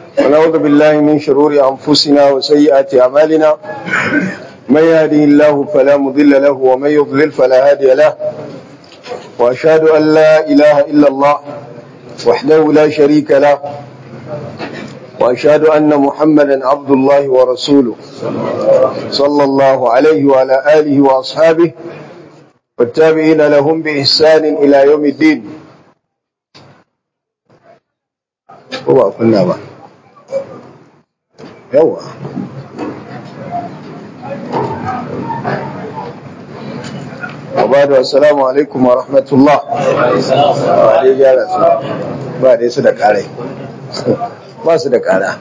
ونعوذ بالله من شرور أنفسنا وسيئات أعمالنا من يهده الله فلا مضل له ومن يضلل فلا هادي له وأشهد أن لا إله إلا الله وحده لا شريك له وأشهد أن محمدا عبد الله ورسوله صلى الله عليه وعلى آله وأصحابه والتابعين لهم بإحسان إلى يوم الدين هو كنا بقى yawa Abadu assalamu alaikum wa rahmatullah ba dai gyara su ba dai su da karai ba su da kara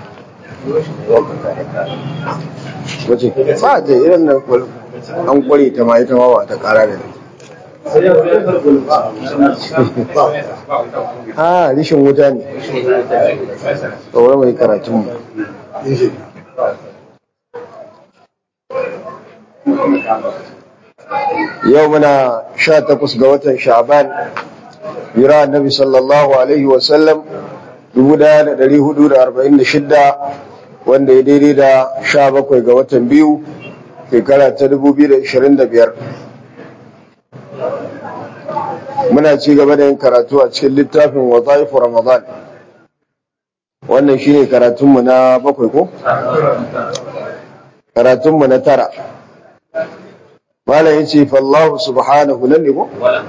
wace ba da irin na an kware ta ma ita ma ba ta kara da ha rishin wuta ne tsoron mai karatunmu yau muna sha takwas ga watan sha'ban bira annabi sallallahu alaihi wasallam 1446 wanda ya daidai da sha bakwai ga watan biyu shekara ta 2025 muna ci gaba da yin karatu a cikin littafin wazaifu ramadan wannan shine karatunmu na bakwai ko? karatunmu na tara malam ya ce fallahu subhanahu nan ne ko?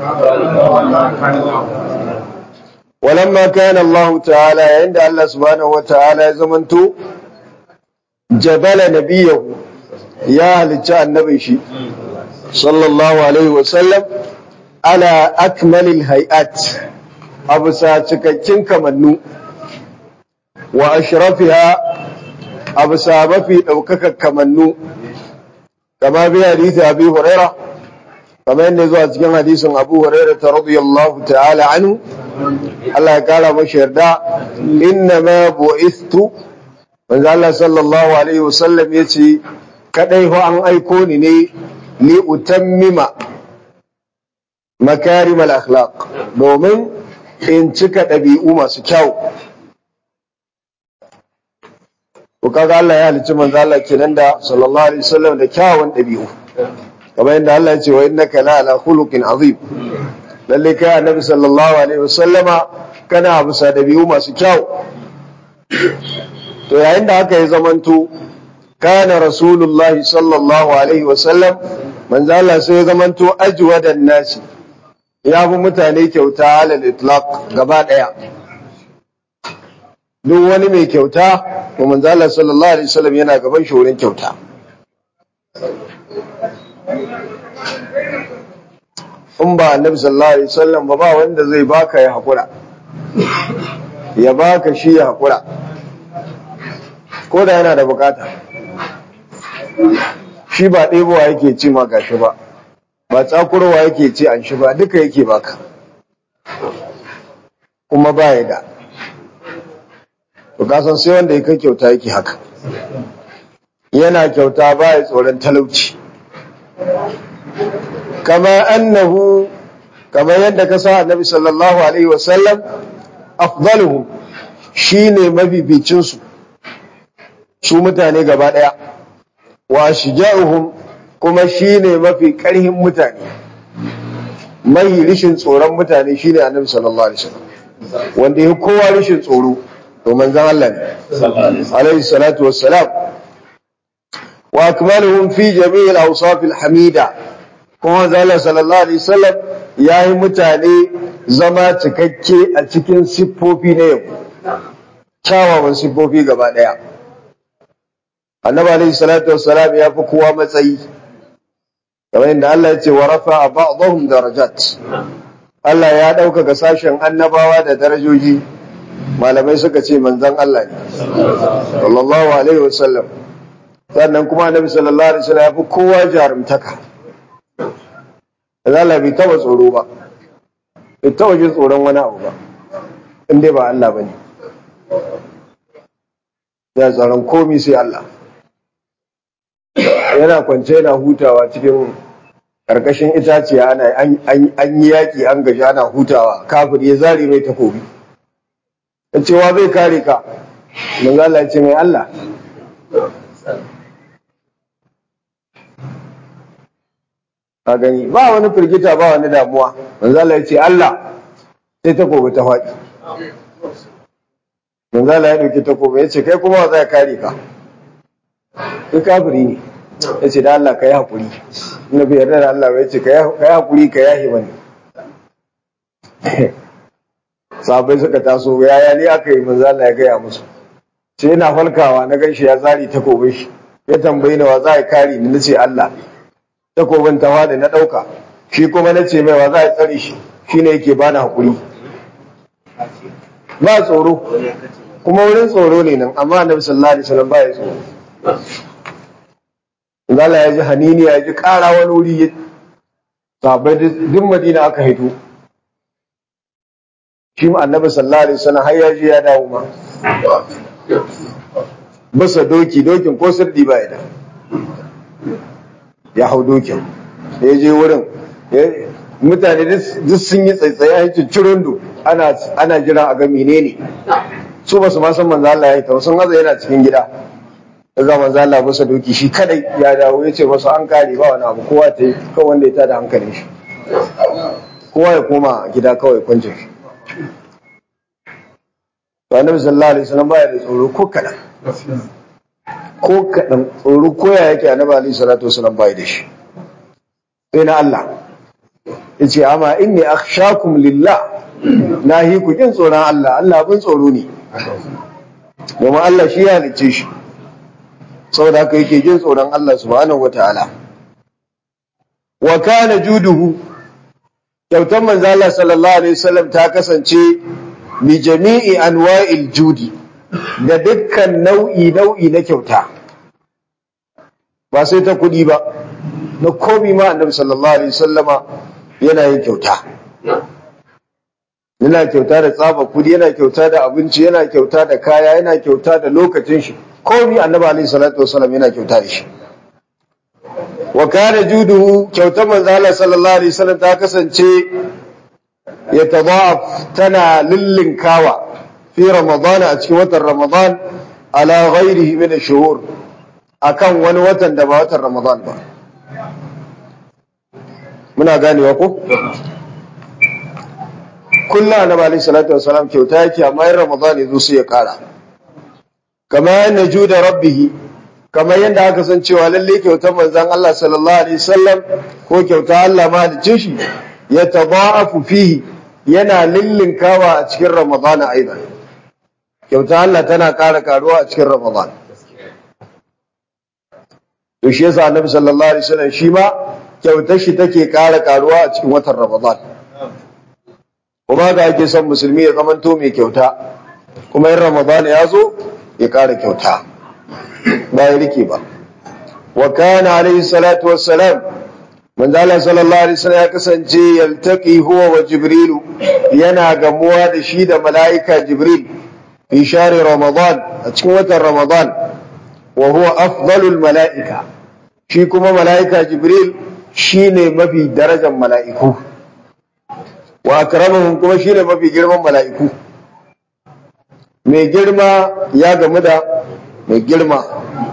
walamma kana Allah ta'ala yayin da Allah subhanahu wa ta'ala ya zamanto jabala nabiyahu ya halicci annabin shi sallallahu alaihi wasallam ala akmalil hay'at abu sa cikakken kamannu wa ashrafiha abu sa mafi ɗaukaka kamannu kama bi hadisi abi huraira kama yadda zuwa cikin hadisin abu huraira ta radiyallahu ta'ala anhu Allah ya kara mashi yarda inna ma bu'istu manzo Allah sallallahu alaihi wasallam yace kadai ho an aiko ni ne li utammima makarimal akhlaq domin in cika ɗabi'u masu kyau ko kaga Allah ya halicci manzo Allah kenan da sallallahu alaihi wasallam da kyawun ɗabi'u kamar yadda Allah ya ce wa innaka la ala khuluqin azim lalle kai annabi sallallahu alaihi wasallama kana bisa ɗabi'u masu kyau to yayin da haka ya zamanto kana rasulullahi sallallahu alaihi wasallam manzo Allah sai ya zamanto ajwadan nasi ya fi mutane kyauta alal itlaq gaba daya duk wani mai kyauta to manzo Allah sallallahu alaihi wasallam yana gaban shi wurin kyauta in ba annabi sallallahu alaihi wasallam ba ba wanda zai baka ya hakura ya baka shi ya hakura ko da yana da bukata shi ba ɗebowa yake ci ma gashi ba ba tsakurowa yake ce an shi ba duka yake baka kuma ba ya da to kasan sai wanda ya kai kyauta yake haka yana kyauta ba ya tsoron talauci kama annahu kama yadda ka sa annabi sallallahu alaihi wasallam afdaluhum shine mabibicin su su mutane gaba daya wa shija'uhum kuma shine mafi karhin mutane mai rishin tsoron mutane shine annabi sallallahu alaihi wasallam wanda ya kowa rishin tsoro to manzon Allah ne alaihi salatu wassalam wa akmaluhum fi jami'il awsaf alhamida kuma zalla sallallahu alaihi wasallam yayi mutane zama cikakke a cikin siffofi na yau kyawawan siffofi gaba daya annabi alaihi salatu wassalam ya fi kowa matsayi kamar yadda Allah ya ce wa rafa ba'dahum darajat Allah ya ɗaukaka sashen annabawa da darajoji malamai suka ce manzon Allah ne sallallahu alaihi wasallam sannan kuma annabi sallallahu alaihi wasallam ya fi kowa jarumtaka Allah bai taba tsoro ba bai taba jin tsoron wani abu ba in dai ba Allah bane ya tsaron komi sai Allah yana kwance yana hutawa cikin karkashin itaciya ana an yi yaki an gaji ana hutawa kafir ya zare mai takobi ya cewa zai kare ka manzo Allah ya ce mai Allah ka gani ba wani firgita ba wani damuwa manzo Allah ya ce Allah sai takobi ta faɗi manzo Allah ya dauki takobi ya ce kai kuma wa zai kare ka kai kafiri ne ya ce da Allah ka yi haƙuri na bai yarda da Allah ba ya ce ka yi haƙuri ka yahi mani sabai suka taso yaya ne aka yi manzo Allah ya gaya musu sai yana falkawa na ganshi ya zari takobin shi ya tambayi ni wa za ya kare ni nace Allah takobin ta wada na dauka shi kuma nace mai wa za ya tsare shi shine yake bani hakuri ba tsoro kuma wurin tsoro ne nan amma annabi sallallahu alaihi wasallam ba ya tsoro Allah ya ji hanini ya ji ƙara wani wuri sabai duk madina aka hito shi annabi sallallahu alaihi wasallam har ya je ya dawo ma basa doki dokin ko sirdi ba da ya hau dokin ya je wurin mutane duk sun yi tsaitsaye a yankin cirondo ana ana jira a ga menene su ba su ma san manzo Allah ya yi ta sun haza yana cikin gida daga manzo Allah basa doki shi kadai ya dawo ya ce masu an kare ba wani abu kowa ta yi kawai wanda ya tada hankalin shi kowa ya koma gida kawai kwancin shi to annabi sallallahu alaihi wasallam baya da tsoro ko kadan ko kadan tsoro ko ya yake annabi alaihi salatu wasallam baya da shi sai na Allah yace amma inni akhshakum lillah nahi ku kin tsoron Allah Allah bin tsoro ne domin Allah shi ya halicce shi saboda haka yake jin tsoron Allah subhanahu wataala wa kana juduhu kyautar manzo Allah sallallahu alaihi wasallam ta kasance bi jami'i anwa'il judi da dukkan nau'i nau'i na kyauta ba sai ta kudi ba na komi ma annabi sallallahu alaihi wasallama yana yin kyauta yana kyauta da tsaba kudi yana kyauta da abinci yana kyauta da kaya yana kyauta da lokacin shi komi annabi alaihi salatu wasallam yana kyauta da shi wa kana juduhu kyautar manzo Allah sallallahu alaihi wasallam ta kasance ya tadaf tana lillinkawa fi ramadana a cikin watan ramadan ala ghairihi min ash-shuhur akan wani watan da ba watan ramadan ba muna ganewa ko kullu annabi alaihi salatu wasallam kyauta yake amma in ramadan yazo sai ya kara kama yana juda rabbihi kamar yadda aka san cewa lalle kyautar manzon Allah sallallahu alaihi wasallam ko kyauta Allah mahalicin shi ya tada'afu fihi yana lillinkawa a cikin Ramadana aidan kyauta Allah tana ƙara karuwa a cikin Ramadan to shi yasa Annabi sallallahu alaihi wasallam shi ma kyautar shi take ƙara karuwa a cikin watan Ramadan kuma ga ake son musulmi ya zamanto mai kyauta kuma in Ramadan ya zo ya ƙara kyauta ba ya rike ba wa kana alaihi salatu wassalam manzo Allah sallallahu alaihi wasallam ya kasance yaltaqi huwa wa jibrilu yana gamuwa da shi da mala'ika jibril fi shahri ramadan a cikin watan ramadan wa huwa afdalul mala'ika shi kuma mala'ika jibril shine mafi darajar mala'iku wa akramuhum kuma shine mafi girman mala'iku mai girma ya gamu da mai girma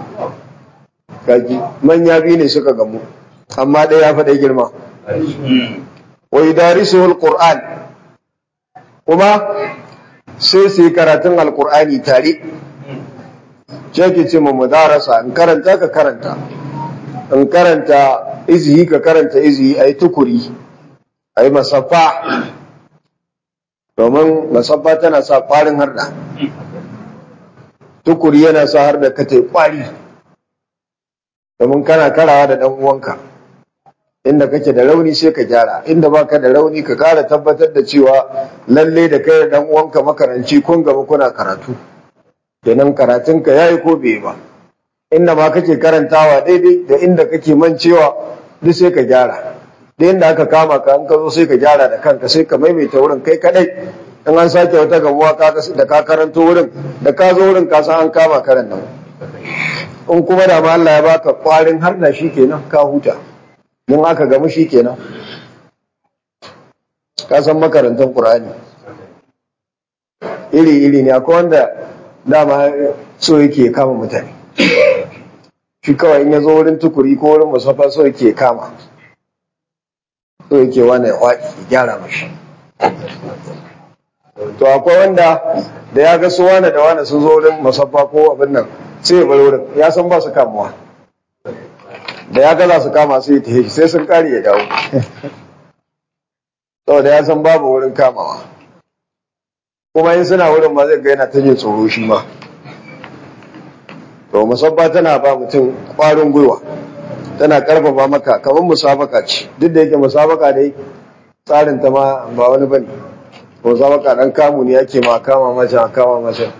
kaji manya biyu ne suka gamu amma ɗaya ya faɗa girma wa idarisu alquran kuma sai su yi karatun alqur'ani tare ce ke ce mu mudarasa in karanta ka karanta in karanta izihi ka karanta izihi ayi tukuri ayi masaffa domin masaffa tana sa kwarin harda tukuri yana sa har da kate kwari domin kana karawa da dan uwanka inda kake da rauni sai ka gyara inda baka da rauni ka kara tabbatar da cewa lalle da kai da dan uwanka makaranci kun gaba kuna karatu kenan karatunka yayi ko bai ba inda ma kake karantawa daidai da inda kake mancewa duk sai ka gyara da inda aka kama ka an ka zo sai ka gyara da kanka sai ka maimaita wurin kai kadai in an sake wata gabuwa da ka karanto wurin da ka zo wurin ka san an kama karan nan in kuma da ma Allah ya baka kwarin har da shi kenan ka huta in aka gamu shi kenan ka san makarantar Qur'ani iri iri ne akwai wanda dama so yake kama mutane shi kawai in ya zo wurin tukuri ko wurin musafa so yake kama so yake wani ya gyara mashi to akwai wanda da ya ga su wani da wani sun zo wurin musaffa ko abin nan sai ya bar wurin ya san ba su kamuwa da ya ga za su kama sai ya tafi sai sun kare ya dawo saboda ya san babu wurin kamawa kuma in suna wurin ma zai ga yana ta jin tsoro shi ma to musabba tana ba mutum ƙwarin gwiwa tana karfafa maka kamar musabaka ce duk da yake musabaka dai tsarin ta ma ba wani bane musabaka dan kamu ne yake ma kama mace kama mace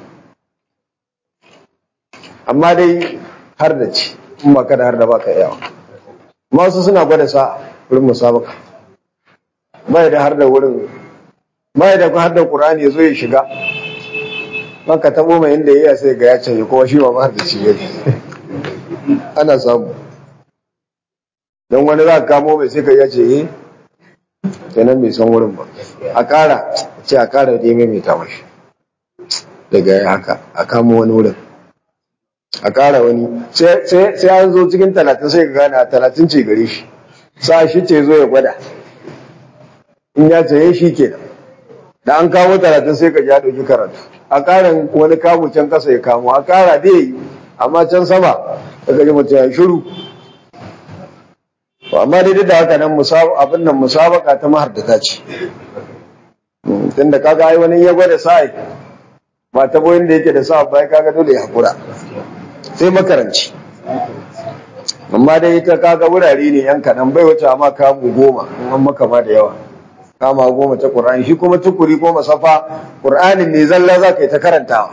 amma dai har da ci in ba kada har da baka yawa masu suna gwada sa wurin musabaka bai da har da wurin bai da har da qur'ani yazo ya shiga maka tabo mai inda yayi sai ga ya ce kuma shi ba har da shi ne ana samu don wani za ka kamo mai sai ka ya ce eh kenan bai san wurin ba a ƙara ce a ƙara da mai mai mashi daga ya haka a kamo wani wurin a ƙara wani sai an zo cikin talatin sai ka gane a talatin ce gare shi sa shi ce zo ya gwada in ya ce shi kenan da an kamo talatin sai ka ja ɗauki karatu a ƙarin wani kamu can ƙasa ya kamo a ƙara dai yi amma can sama daga ji mutum ya shiru amma dai da haka nan abin nan musabaka ta mahardata ce tunda kaga ai wani ya gwada sa'i ba ta boyin da yake da sa bai kaga dole ya hakura sai makaranci amma dai ita kaga wurare ne yan kaɗan bai wuce amma kamu goma in an maka ma da yawa kama goma ta Qur'ani shi kuma tukuri ko masafa Qur'anin ne zalla za ka yi ta karantawa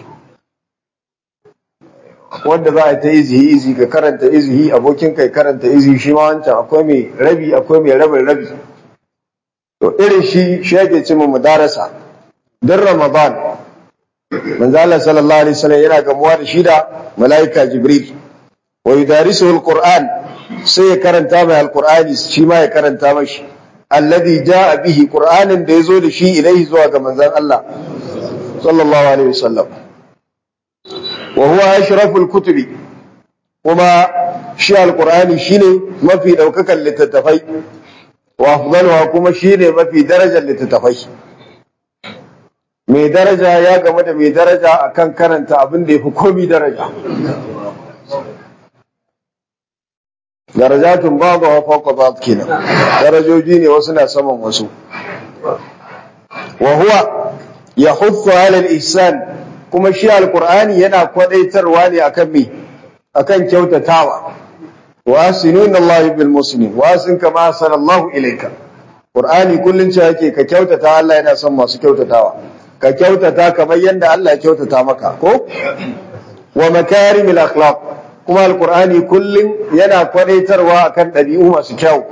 wanda za a ta izihi izi ka karanta izihi abokin kai karanta izihi shi ma wancan akwai mai rabi akwai mai rabin rabi to irin shi shi yake ce mu mudarasa dan Ramadan manzo Allah sallallahu alaihi wasallam yana gamuwa da shi da malaika Jibril wa yudarisuhu alquran sai ya karanta mai alqur'ani shi ma ya karanta mashi alladhi jaa bihi qur'anin da yazo da shi ilaihi zuwa ga manzon Allah sallallahu alaihi wasallam wa huwa ashraful kutubi kuma shi alqur'ani shine mafi daukakan littattafai wa afdaluha kuma shine mafi darajar littattafai mai daraja ya game da mai daraja akan karanta abin da yafi komai daraja darajatun babu wa fawqa ba'd kenan darajoji ne wasu na saman wasu wa huwa yahuthu 'ala al-ihsan kuma shi alqur'ani yana kwadaitarwa ne akan me akan kyautatawa wa asinuna Allah bil muslimin wa asin kama sallallahu ilayka qur'ani kullun ce yake ka kyautata Allah yana son masu kyautatawa ka kyautata kamar yanda Allah ya kyautata maka ko wa makarimil akhlaq kuma alkur'ani kullum yana kwadaitarwa akan ɗabi'u masu kyau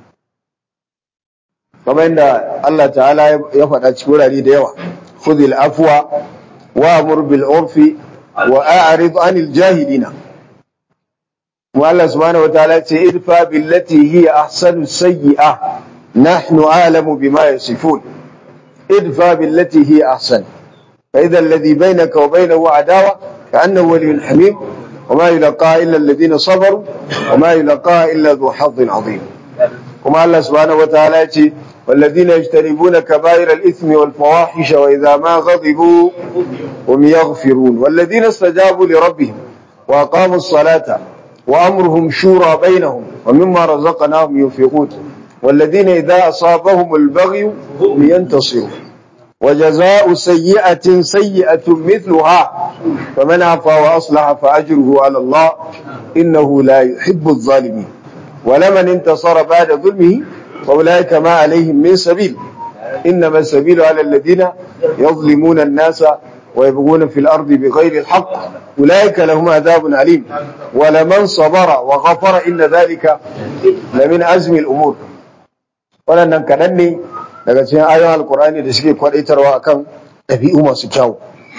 kamar yadda Allah ta'ala ya faɗa cikin wurare da yawa khudhil afwa wa amur bil urfi wa a'rid anil jahilina wa Allah subhanahu wataala ya ce idfa billati hiya ahsanu sayyi'a nahnu a'lamu bima yasifun idfa billati hiya ahsan fa idha alladhi bainaka wa bainahu adawa ka'annahu waliyyun hamim وما يلقى إلا الذين صبروا وما يلقى إلا ذو حظ عظيم كما الله سبحانه وتعالى يتي والذين يجتنبون كبائر الإثم والفواحش وإذا ما غضبوا هم يغفرون والذين استجابوا لربهم وأقاموا الصلاة وأمرهم شورى بينهم ومما رزقناهم ينفقون والذين إذا أصابهم البغي هم ينتصرون وجزاء سيئة سيئة مثلها فمن عفا وأصلح فأجره على الله إنه لا يحب الظالمين ولمن انتصر بعد ظلمه فأولئك ما عليهم من سبيل إنما السبيل على الذين يظلمون الناس ويبغون في الأرض بغير الحق أولئك لهم عذاب عليم ولمن صبر وغفر إن ذلك لمن أزم الأمور ولن كنني daga cikin ayoyin alkur'ani da suke kwadaitarwa akan ɗabi'u masu kyau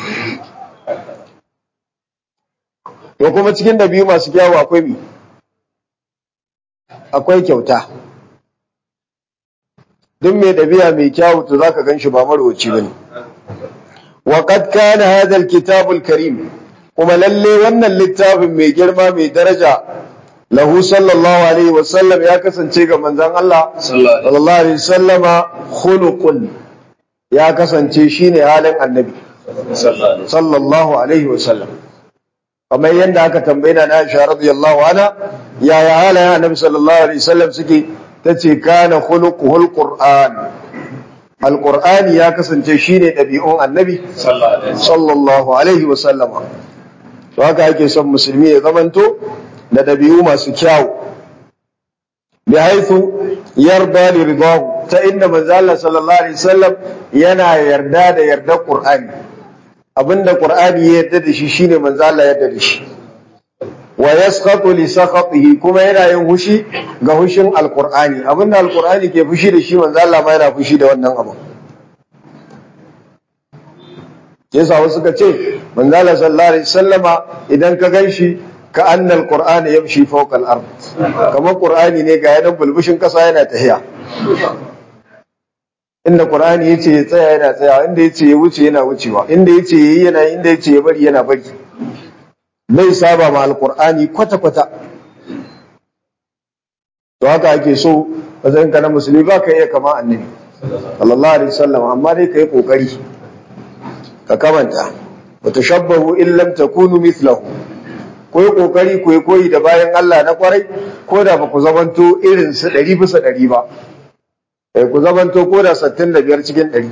to kuma cikin ɗabi'u masu kyau akwai mi akwai kyauta duk mai ɗabi'a mai kyau to zaka gan shi ba marwaci bane wa qad kana hadha alkitabul karim kuma lalle wannan littafin mai girma mai daraja lahu sallallahu alaihi wasallam ya kasance ga manzon Allah sallallahu alaihi wasallama khuluqun ya kasance shine halin annabi sallallahu alaihi wasallam kamar yadda aka tambaye na Aisha radiyallahu anha yaya halayen annabi sallallahu alaihi wasallam suke tace kana khuluquhul qur'an alqur'ani ya kasance shine dabi'un annabi sallallahu alaihi wasallama to haka ake son musulmi ya zamanto da dabi'u masu kyau bi haythu yarda li ridahu ta inda manzo Allah sallallahu alaihi wasallam yana yarda da yarda qur'ani abinda qur'ani ya yarda da shi shine manzo Allah ya yarda da shi wa yasqatu li sakhatihi kuma yana yin hushi ga hushin alqur'ani abinda alqur'ani ke fushi da shi manzo Allah ma yana fushi da wannan abu yasa wasu suka ce manzo Allah sallallahu alaihi wasallama idan ka ganshi ka annal qur'ana yamshi fawqa al-ard kamar qur'ani ne ga yanan bulbushin kasa yana tahiya inda qur'ani yace ya tsaya yana tsaya inda yace ya wuce yana wucewa inda yace yayi yana inda yace ya bari yana bari bai saba ma alqur'ani kwata kwata to haka ake so wajen ka na musulmi ba ka iya kama annabi sallallahu alaihi wasallam amma dai kai kokari ka kamanta wa tashabbahu in lam takunu mithlahu koyi kokari koyi koyi da bayan Allah na kwarai ko da ba ku zamanto irin su ɗari bisa ɗari ba eh ku zamanto ko da sittin da biyar cikin ɗari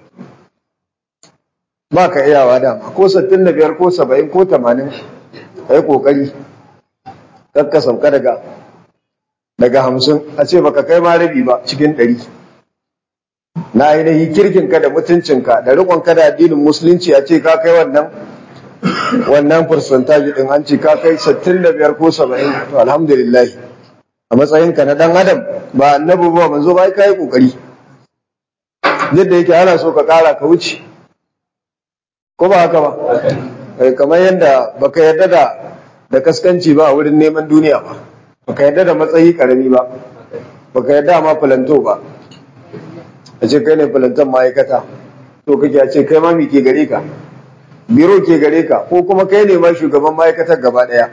ba ka iyawa dama ko sittin da biyar ko saba'in ko tamanin ka yi kokari kakka sauka daga daga hamsin a ce baka kai ma rabi ba cikin ɗari na ainihi kirkinka da mutuncinka da riƙonka da addinin musulunci a ce ka kai wannan wannan percentage din an ce ka kai 65 ko 70 to alhamdulillah a matsayinka na dan adam ba annabi ba manzo ba kai kokari yadda yake ana so ka kara ka wuce ko ba haka ba kamar yadda baka yarda da da kaskanci ba a wurin neman duniya ba baka yarda da matsayi karami ba baka yarda ma filanto ba a ce kai ne filanton ma'aikata to kake a ce kai ma mi ke gare ka biro ke gare ka ko kuma kai ne ma shugaban ma'aikatar gaba ɗaya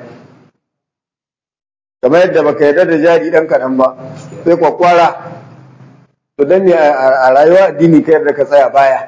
kamar yadda baka yarda da jari ɗan kaɗan ba sai kwakwara to dan ne a rayuwa addini ka yarda ka tsaya baya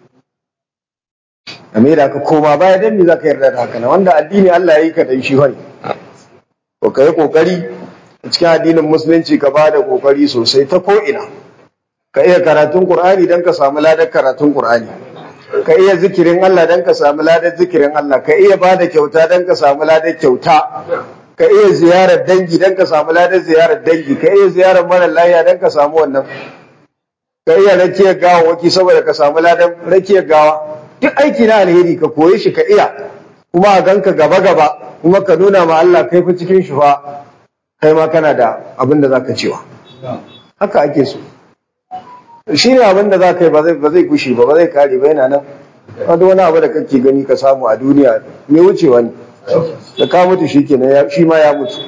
a da ka koma baya dan me za ka yarda da haka wanda addini Allah ya yi ka dan shi wani to ka yi kokari cikin addinin musulunci ka ba da kokari sosai ta ko ina ka iya karatun qur'ani dan ka samu ladar karatun qur'ani ka iya zikirin Allah dan ka samu ladar zikirin Allah ka iya bada kyauta dan ka samu ladar kyauta ka iya ziyarar dangi dan ka samu ladar ziyarar dangi ka iya ziyarar mara lafiya dan ka samu wannan ka iya rakiyar gawa waki saboda ka samu ladar rakiyar gawa duk aiki na alheri ka koyi shi ka iya kuma a ganka gaba gaba kuma ka nuna ma Allah kai fa cikin shi fa kai ma kana da abin da zaka cewa haka ake so shi ne abin da za ka yi ba zai gushe ba ba zai kare ba yana nan wanda wani abu da kake gani ka samu a duniya mai wucewa ne da ka mutu shi kenan shi ma ya mutu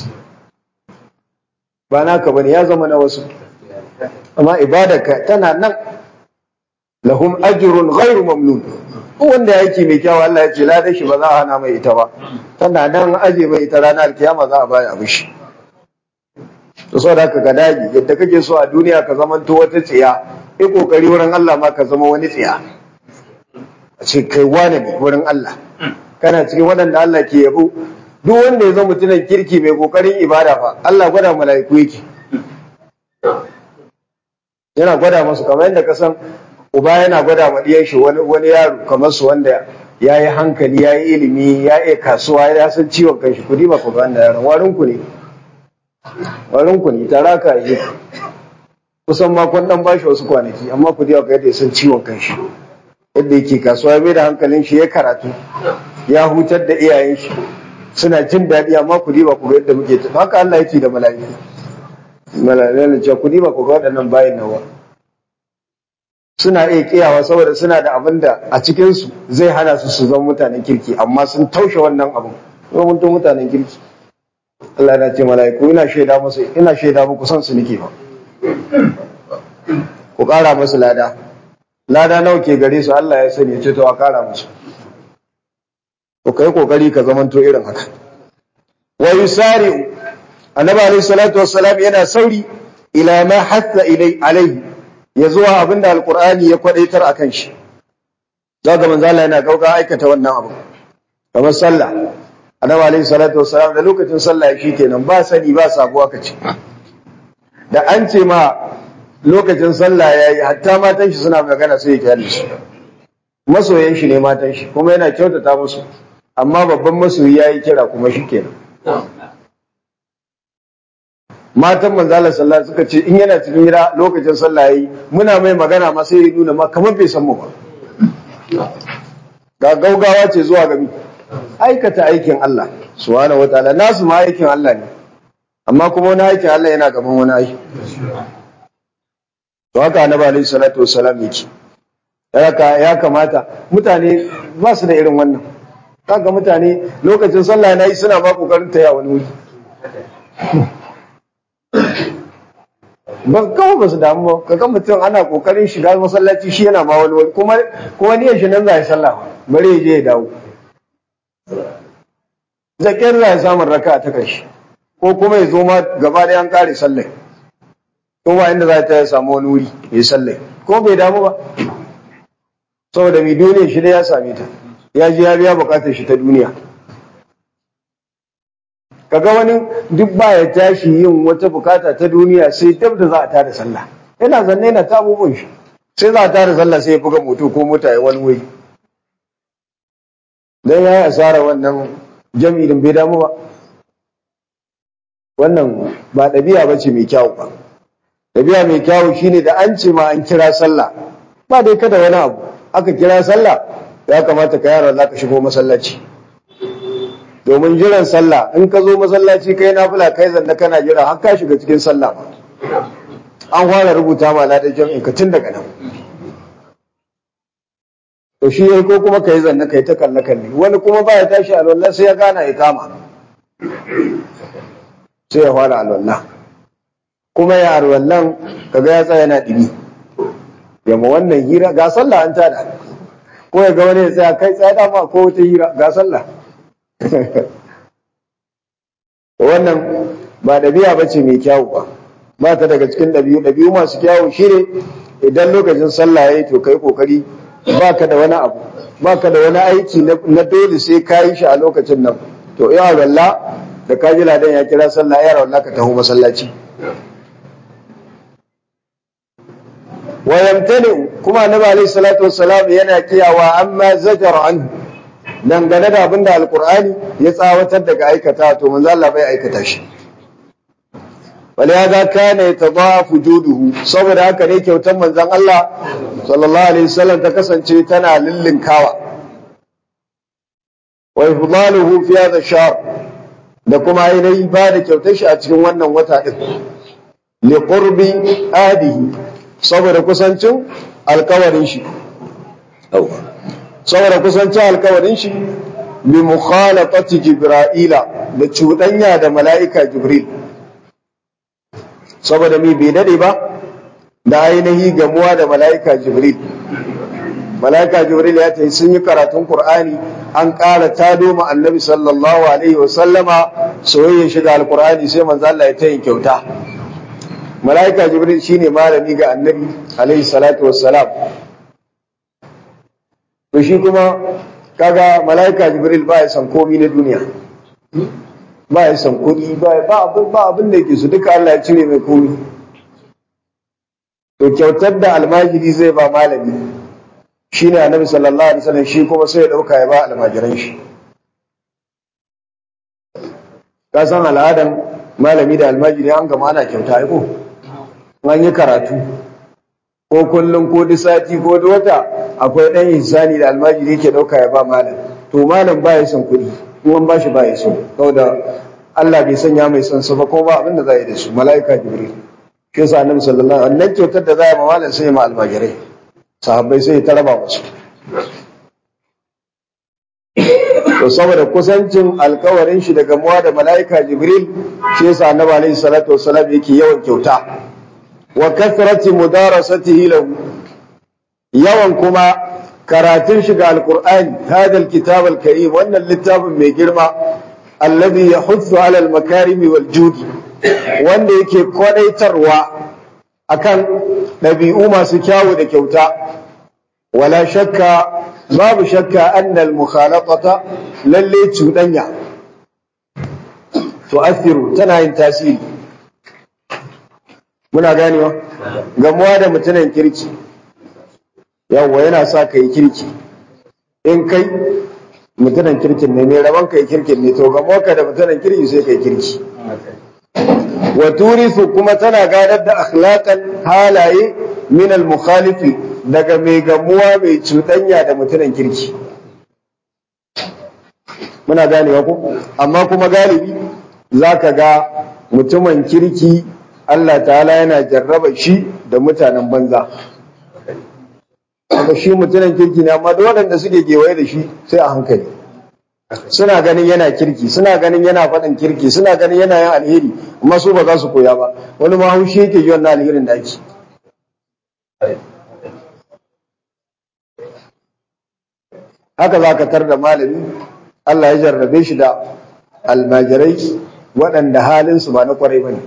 ba naka bane ya zama na wasu amma ibadarka tana nan lahum ajrun ghairu mamnun wanda yake mai kyau Allah ya ce la shi ba za a hana mai ita ba tana nan aje mai ita ranar alkiyama za a baya abu shi to so da ka dage yadda kake so a duniya ka zama to wata tsiya yi kokari wurin Allah ma ka zama wani tsiya a ce kai wane ne wurin Allah kana cikin waɗanda Allah ke yabo duk wanda ya zama mutumin kirki mai kokarin ibada fa Allah gwada mala'iku yake yana gwada masu kamar yadda ka san uba yana gwada ma diyan shi wani wani yaro kamar su wanda ya yi hankali ya yi ilimi ya iya kasuwa ya san ciwon kanshi kudi ba ku ga wannan yaron warin ku ne warin ku ne tara ka yi kusan makon dan bashi wasu kwanaki amma ku diya ga yadda ya san ciwon kanshi yadda yake kasuwa ya mai da hankalin shi ya karatu ya hutar da iyayen shi suna jin daɗi amma ku diba ku ga yadda muke tafi haka Allah yake da mala'iku mala'iku ce ku diba ku ga waɗannan bayin nawa suna iya kiyawa saboda suna da abin da a cikin su zai hana su su zama mutanen kirki amma sun taushe wannan abin kuma mun mutanen kirki Allah yana ce mala'iku ina shaida musu ina shaida muku son su nake ba ku ƙara musu lada lada nawa ke gare su Allah ya sani ya ce to a kara musu to kai kokari ka zamanto irin haka wa yusari'u annabi alayhi salatu wassalam yana sauri ila ma hatta ilai alai ya zuwa abinda alqur'ani ya kwadaitar akan shi zaga manzo Allah yana gauga aikata wannan abu kamar sallah annabi alayhi salatu wassalam da lokacin sallah shi kenan ba sani ba sabuwa kace da an ce ma lokacin sallah yayi hatta matan shi suna magana sai ya kyale shi masoyan shi ne matan shi kuma yana kyautata musu amma babban masoyi yayi kira kuma shi kenan matan manzala sallah suka ce in yana cikin gida lokacin sallah yayi muna mai magana ma sai ya nuna ma kamar bai san mu ba ga gaugawa ce zuwa ga aikata aikin Allah subhanahu wataala nasu ma aikin Allah ne amma kuma wani aikin Allah yana gaban wani aiki to haka annabi alaihi salatu wassalam yake haka ya kamata mutane ba su da irin wannan kaga mutane lokacin sallah na yi suna ba kokarin taya wani wuri ba kawai ba su damu ba kaga mutum ana kokarin shiga masallaci shi yana ma wani wani kuma kuma niyyar shi nan za ya sallah bari ya je ya dawo zakiyar za ya samun raka ta karshe ko kuma ya zo ma gaba da an kare sallah kuma inda za ta ya samu wani wuri ya yi sallah ko bai damu ba saboda mai duniya shi da ya same ta ya ji ya biya bukatar shi ta duniya kaga wani duk ba ya tashi yin wata bukata ta duniya sai dab da za a tada sallah yana zanne yana ta abubuwan shi sai za a tada sallah sai ya buga moto ko mota ya wani wuri dan ya yi asara wannan jami'in bai damu ba wannan ba ɗabi'a ba ce mai kyawu ba ɗabi'a mai kyawu shine da an ce ma an kira sallah ba dai kada wani abu aka kira sallah ya kamata ka yara za ka shigo masallaci domin jiran sallah in ka zo masallaci kai nafila kai zanna kana jira har ka shiga cikin sallah ba an fara rubuta ma ladan jami'in ka tun daga nan to shi yayi ko kuma kai zanna kai ta kalle kalle wani kuma baya tashi alwala sai ya gana ya kama sai ya fara alwala kuma ya alwallan kaga ya tsaya yana dibi yamma wannan hira ga sallah an tada ko ya ga wani ya tsaya kai tsaya dama ko wata hira ga sallah wannan ba ɗabi'a ba ce mai kyawu ba ba ta daga cikin ɗabi'u ɗabi'u masu kyawu shine idan lokacin sallah yayi to kai kokari ba ka da wani abu ba ka da wani aiki na dole sai ka yi shi a lokacin nan to ya walla da ka ji ladan ya kira sallah ya walla ka taho masallaci wa yamtani kuma annabi alaihi salatu wassalam yana kiyawa amma zajar anhu dangane da abinda alqur'ani ya tsawatar daga aikata to manzo Allah bai aikata shi ولهذا كان يتضاعف جوده saboda haka ne kyautar manzon Allah sallallahu alaihi wasallam ta kasance tana lillinkawa wa ifdaluhu fi hadha shahr da kuma ainihi ba da kyautar shi a cikin wannan wata din li qurbi adihi saboda kusancin alkawarin shi saboda kusancin alkawarin shi bi mukhalatati jibra'ila da cuɗanya da mala'ika jibril saboda mi bai dade ba da ainihi gamuwa da mala'ika jibril mala'ika jibril ya ce sun yi karatun qur'ani an ƙara tado ma annabi sallallahu alaihi wa sallama soyayya shi da alqur'ani sai manzo Allah ya tayin kyauta mala'ika jibril shine malami ga annabi alaihi salatu wassalam to shi kuma kaga mala'ika jibril ba ya san komi na duniya ba ya san kuɗi ba abin ba abin da yake su duka Allah ya cire mai komi to kyautar da almajiri zai ba malami shine annabi sallallahu alaihi wasallam shi kuma sai ya dauka ya ba almajiran shi ka san al'adan malami da almajiri an gama ana kyauta ai ko an yi karatu ko kullum ko duk sati ko duk wata akwai ɗan insani da almajiri ke ɗauka ya ba malam to malam ba ya son kuɗi kuma ba shi ba ya so saboda Allah bai sanya mai son su ba ko ba abin da za yi da su mala'ika jibril shi yasa annabi sallallahu alaihi wasallam kyautar da za ya ma malam sai ma almajirai sahabbai sai ta raba musu to saboda kusancin alkawarin shi daga muwa da mala'ika jibril shi yasa annabi alaihi salatu wassalam yake yawan kyauta wa kathrati mudarasatihi lahu yawan kuma karatun shiga alqur'ani hada alkitab alkarim wannan littafin mai girma alladhi yahuthu ala almakarim waljudi wanda yake kwadaitarwa akan ɗabi'u masu kyawu da kyauta wala shakka babu shakka annal mukhalatata lalle cuɗanya tu'athiru tana yin tasiri muna ganewa gamuwa da mutumin kirki yawwa yana sa ka yi kirki in kai mutumin kirkin ne mai rabon ka yi kirkin ne to gamuwa ka da mutumin kirki sai ka yi kirki wa turisu kuma tana gadar da akhlaqan halaye min al mukhalifi daga mai gamuwa mai cuɗanya da mutumin kirki muna ganewa ko amma kuma galibi zaka ga mutumin kirki Allah ta'ala yana jarraba shi da mutanen banza amma shi mutumin kirki ne amma da waɗanda suke gewaye da shi sai a hankali suna ganin yana kirki suna ganin yana faɗin kirki suna ganin yana yin alheri amma su ba za su koya ba wani ma haushi yake yi wannan alherin da ake haka za ka tar da malami Allah ya jarrabe shi da almajirai waɗanda halinsu ba na kwarai ba ne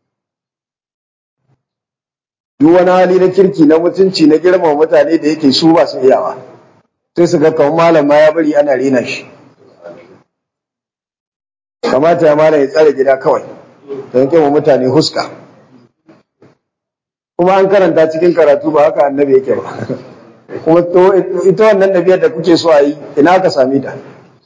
duk wani hali na kirki na mutunci na girmama mutane da yake su ba su iyawa sai su ga kamar malam ma ya bari ana rena shi kamata ya malam ya tsare gida kawai don kima mutane huska kuma an karanta cikin karatu ba haka annabi yake ba kuma ita wannan nabiyar da kuke so a yi ina ka same ta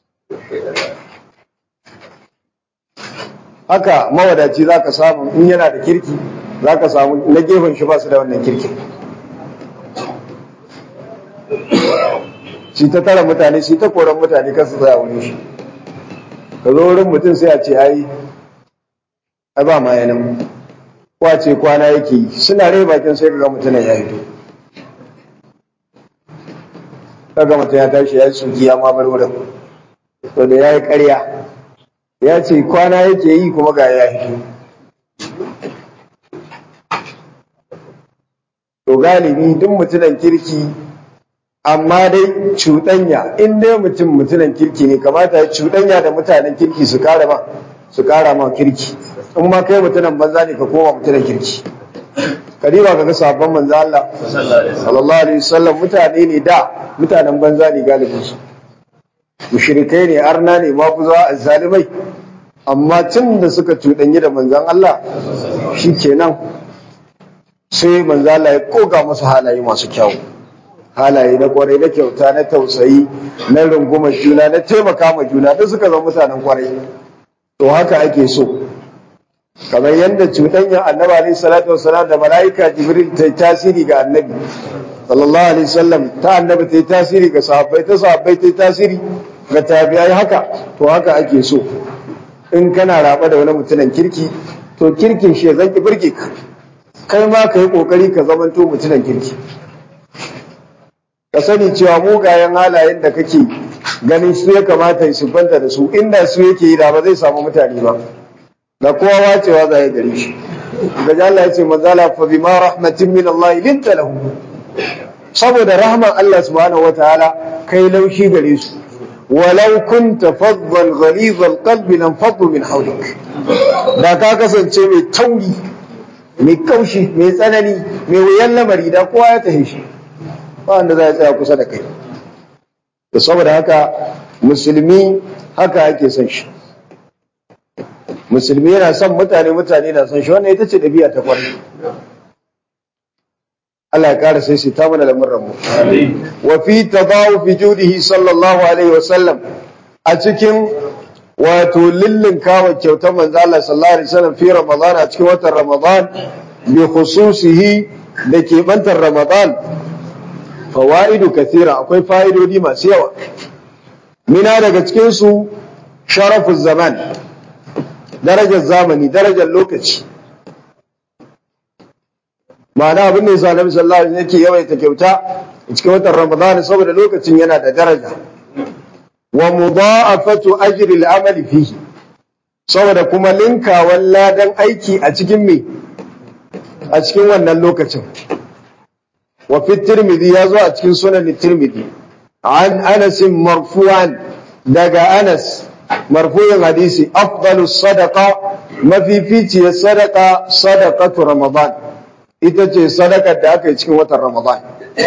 haka mawadaci za ka samu in yana da kirki za ka samu na gefen shi ba su da wannan kirkin shi ta tara mutane shi ta koran mutane kan su tsaya wurin shi ka zo wurin mutum sai a ce ai ai ba ma yanan kwace kwana yake yi suna rai bakin sai ka ga mutumin ya hito kaga mutum ya tashi ya yi suki ya ma bar wurin to da ya yi ƙarya ya ce kwana yake yi kuma ga ya hito to galibi duk mutumin kirki amma dai cuɗanya in dai mutum mutumin kirki ne kamata ya cuɗanya da mutanen kirki su kara ma su kara ma kirki in ma kai mutumin banza ne ka koma mutumin kirki kadiba kaga sabon manzo Allah sallallahu alaihi wasallam mutane ne da mutanen banza ne galibin su mushrikai ne arna ne mafuza azzalimai amma tun da suka cuɗanyi da manzon Allah shikenan sai manzo Allah ya koga musu halaye masu kyau halaye na kwarai na kyauta na tausayi na rungumar juna na taimaka ma juna duk suka zama mutanen kwarai to haka ake so kamar yadda cuɗanyar annabi alaihi salatu wassalam da mala'ika jibril ta tasiri ga annabi sallallahu alaihi wasallam ta annabi ta tasiri ga sahabbai ta sahabbai ta tasiri ga tabi'ai haka to haka ake so in kana raba da wani mutumin kirki to kirkin shi zan ki burge ka kai ma ka yi kokari ka zamanto mutumin kirki ka sani cewa mugayen halayen da kake ganin su ya kamata ya siffanta da su inda su yake yi da ba zai samu mutane ba da kowa wacewa za ya gare shi da Allah ya ce manzala fa bima rahmatin min Allah linta lahu saboda rahman Allah subhanahu wataala kai laushi gare su walau kunta faddan ghaliz alqalbi lam faddu min hawlik da ka kasance mai tauri mai kaushi mai tsanani mai wuyan lamari da kowa ya tahi shi ba wanda za ya tsaya kusa da kai da saboda haka musulmi haka ake son shi musulmi yana son mutane mutane na son shi wannan ita ce ɗabi'a ta kwarai Allah ya ƙara sai ta mana lamuran mu wa fi tadawu fi judihi sallallahu alaihi wa sallam a cikin wato lillin kawo kyautar manzo Allah sallallahu alaihi wasallam fi ramadan a cikin watan ramadan bi khususihi da ke bantar ramadan fawaidu kathira akwai fa'idodi masu yawa mina daga cikin su sharafu zaman darajar zamani darajar lokaci ma'ana abin da yasa Annabi sallallahu alaihi wasallam yake yawaita kyauta cikin watan Ramadan saboda lokacin yana da daraja wa mudha'afatu ajri al-amali fihi saboda kuma linkawan ladan aiki a cikin me a cikin wannan lokacin wa fi tirmidhi ya zo a cikin sunan tirmidhi an anas marfu'an daga anas marfu'in hadisi afdalu sadaqa mafificiyar sadaqa sadaqatu ramadan ita ce sadakar da aka yi cikin watan ramadan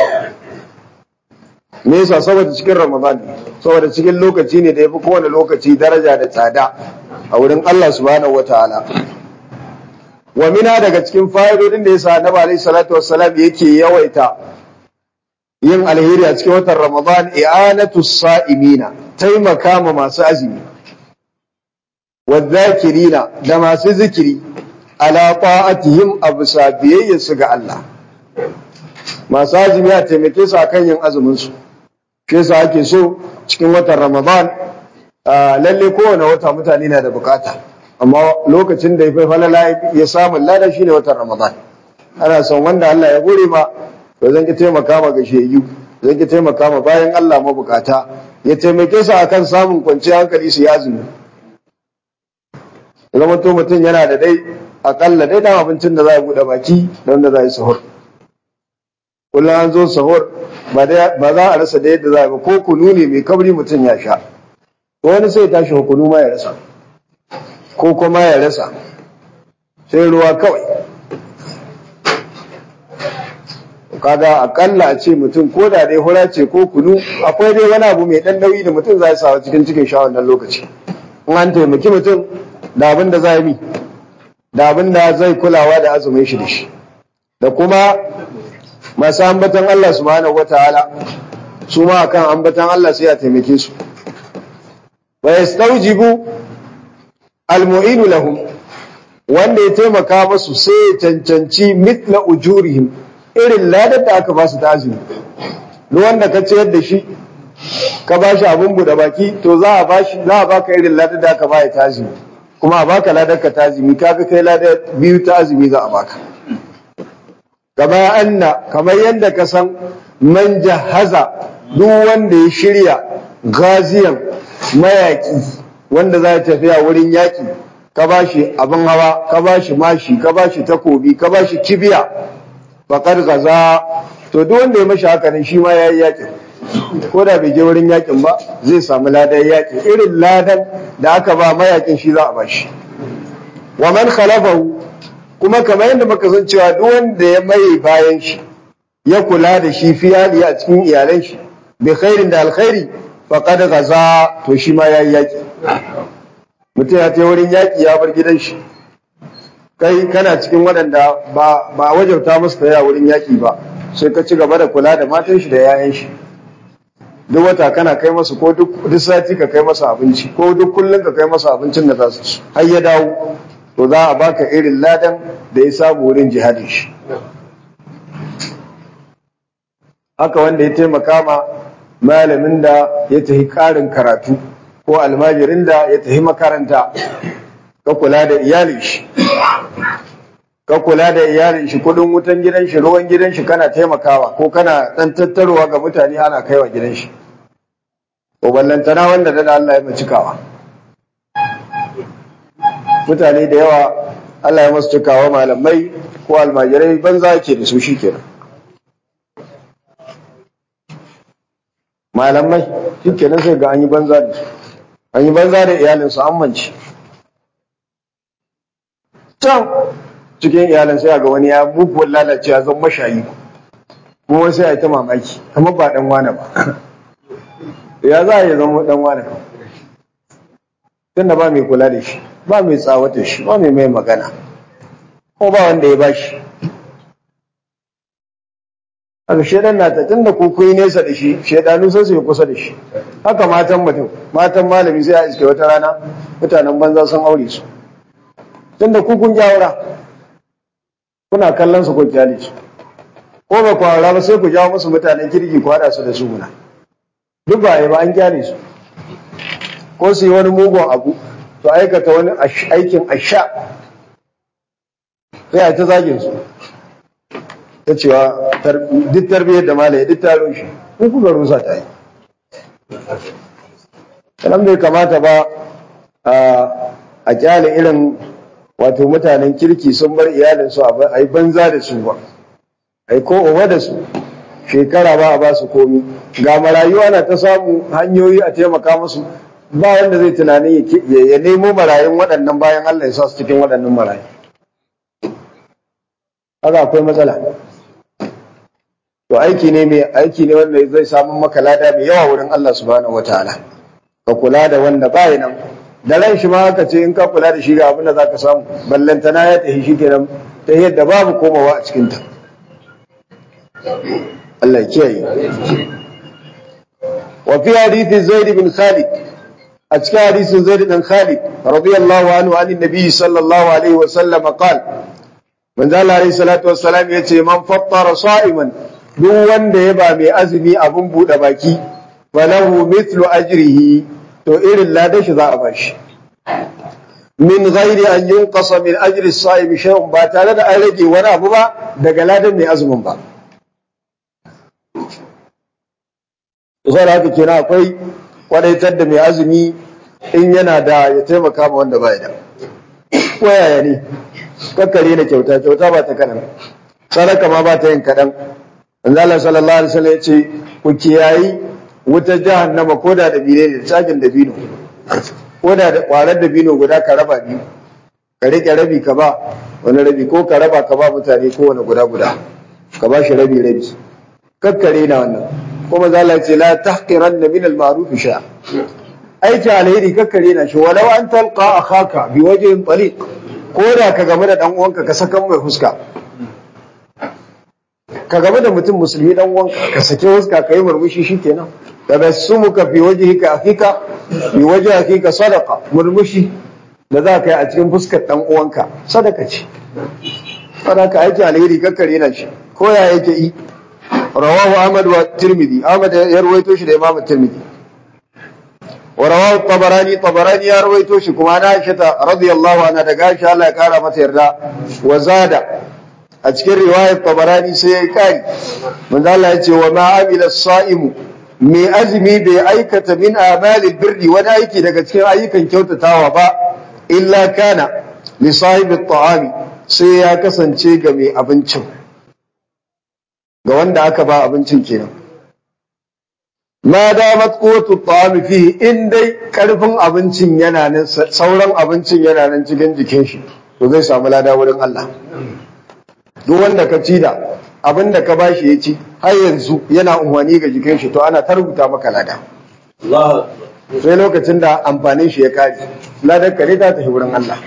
me yasa saboda cikin ramadan saboda cikin lokaci ne da yafi kowane lokaci daraja da tsada a wurin Allah subhanahu wataala wa mina daga cikin fa'idodin da yasa annabi alaihi salatu wassalam yake yawaita yin alheri a cikin watan ramadan i'anatu sa'imina taimaka ma masu azumi wadh-dhakirina da masu zikiri ala ta'atihim absa biyayyarsu ga Allah masu azumi a taimake su akan yin azumin su shi yasa ake so cikin watan Ramadan lalle kowane wata mutane na da bukata amma lokacin da ya fi falala ya samu lada shine watan Ramadan ana son wanda Allah ya gure ma to zan ki taimaka ma ga sheyu zan ki taimaka ma bayan Allah mabukata ya taimake su akan samun kwanciyar hankali su yi azumi zama to mutum yana da dai akalla dai dan abincin da za a buɗe baki da wanda za a yi sahur kullum an zo sahur ba za a rasa da yadda za a ba ko kunu ne mai kabri mutum ya sha ko wani sai tashi kunu ma ya rasa ko kuma ya rasa sai ruwa kawai kaga akalla a ce mutum ko da dai hura ce ko kunu akwai dai wani abu mai dan nauyi da mutum zai sawa cikin cikin sha wannan lokaci in an taimaki mutum da abin da za yi da abin da zai kulawa da azumin shi da shi da kuma masu ambatan Allah subhanahu wataala su ma akan ambatan Allah sai ya taimake su wa yastawjibu almu'inu lahum wanda ya taimaka musu sai ya cancanci mithla ujurihim irin ladar da aka ba su ta azumi duk wanda ka ciyar da shi ka ba shi abin buɗe baki to za a bashi za a baka irin ladar da aka ba ya ta azumi kuma a baka ladar ka ta azumi kaga kai ladar biyu ta azumi za a baka kama anna kamar yadda ka san man jahaza duk wanda ya shirya gaziyan mayaki wanda za ya tafiya wurin yaki ka bashi abin hawa ka bashi mashi ka bashi takobi ka bashi kibiya faƙar gaza to duk wanda ya mashi haka ne shi ma ya yi yakin ko da bai je wurin yakin ba zai samu ladan yakin irin ladan da aka ba mayakin shi za a bashi wa man khalafahu kuma kamar yadda muka san cewa duk wanda ya maye bayan shi ya kula da shi fi hali a cikin iyalan shi bi khairin da alkhairi faqad gaza to shi ma yayi yaki mutum ya je wurin yaki ya bar gidan shi kai kana cikin waɗanda ba ba wajauta musu taya wurin yaki ba sai ka ci gaba da kula da matan shi da yayan shi duk wata kana kai masa ko duk sati ka kai masa abinci ko duk kullum ka kai masa abincin da za su ci har ya dawo to za a baka irin ladan da ya samu wurin jihadin shi haka wanda ya taimaka ma malamin da ya tafi ƙarin karatu ko almajirin da ya tafi makaranta ka kula da iyalin shi ka kula da iyalin shi kudin wutan gidan shi ruwan gidan shi kana taimakawa ko kana dan tattarowa ga mutane ana kaiwa gidan shi ko ballantana wanda da Allah ya macikawa mutane da yawa Allah ya masu cikawa malamai ko almajirai banza yake da su shikenan malamai shikenan sai ga an yi banza da su an yi banza da iyalinsu an mance can cikin iyalan sai ga wani ya muguwar lalacewa zan mashayi kuma sai a ta mamaki kamar ba dan wane ba ya za a yi zama dan wane tunda ba mai kula da shi ba mai tsawata shi ba mai mai magana ko ba wanda ya bashi haka shedan na ta tunda ku kuyi nesa da shi shedanu sai su yi kusa da shi haka matan mutum matan malami sai a iske wata rana mutanen banza sun aure su tunda ku kun jawara kuna kallon su ko kyale su ko ba ku aura ba sai ku jawo musu mutanen kirki ku hada su da su muna duk ba ba an kyale su ko su yi wani mugun abu su aikata wani aikin asha sai a ta zagin su ta cewa duk tarbiyyar da malaye duk taro shi ko kuka rusa ta yi sanan bai kamata ba a kyale irin wato mutanen kirki sun bar iyalinsu a yi banza da su ba a yi ko uba da su shekara ba a ba su komi ga marayu ana ta samu hanyoyi a taimaka musu ba wanda zai tunanin ya nemo marayun waɗannan bayan Allah ya sa su cikin waɗannan marayu haka akwai matsala to aiki ne mai aiki ne wanda zai samu maka lada mai yawa wurin Allah subhanahu wataala ka kula da wanda baya nan da ran shi ma haka ce in ka kula da shi ga abin da zaka samu ballantana ya tafi shi kenan ta yadda babu komawa a cikin ta Allah ya kiyaye wa fi hadithi Zaid bin Khalid a cikin hadisin Zaid bin Khalid radiyallahu anhu an nabi sallallahu alaihi wa sallam qala manzo Allah alaihi salatu wassalam yace man fattara sa'iman duk wanda ya ba mai azumi abun bude baki falahu mithlu ajrihi to irin ladan shi za a bashi min ghairi an yunqasa min ajri as-sa'im shay'un ba tare da an rage wani abu ba daga ladan mai azumin ba saboda haka kenan akwai kwadaitar da mai azumi in yana da ya taimaka ma wanda baya da ko yaya ne kakkare na kyauta kyauta ba ta kanan sadaka ma ba ta yin kaɗan manzo Allah sallallahu alaihi wasallam ya ce ku kiyayi wutar jahannama ko da dabine ne tsagin dabino ko da kwarar dabino guda ka raba biyu ka rike rabi ka ba wani rabi ko ka raba ka ba mutane ko wani guda guda ka ba shi rabi rabi kakkare na wannan kuma za Allah ce la tahqiranna min al-ma'ruf sha aiki alheri kakkare na shi walau an talqa akhaka bi wajhin taliq ko da ka game da dan uwanka ka sakan mai fuska ka game da mutum musulmi dan uwanka ka sake fuska ka yi murmushi shikenan tabassumuka fi wajhika akhika fi wajhi akhika sadaqa murmushi da za ka yi a cikin fuskar dan uwanka sadaka ce sadaka aiki alheri kakkare na shi ko ya yake yi rawahu ahmad wa tirmidhi ahmad ya rawaito shi da imam tirmidhi wa rawahu tabarani tabarani ya rawaito shi kuma na aisha radiyallahu anha daga aisha Allah ya kara mata yarda wa zada a cikin riwayar tabarani sai ya kari manzo Allah ya ce wa ma amila as-sa'imu mai azumi bai aikata min amalil birri wani aiki daga cikin ayyukan kyautatawa ba illa kana li sahibi ta'ami sai ya kasance ga mai abincin ga wanda aka ba abincin kenan ma damat quwwatu ta'ami fihi in dai karfin abincin yana nan sauran abincin yana nan cikin jikin shi to zai samu lada wurin Allah duk wanda ka ci da abin da ka bashi ya ci har yanzu yana unwani ga jikin shi to ana ta rubuta maka lada sai lokacin da amfanin shi ya kare ladar kare ta tafi wurin Allah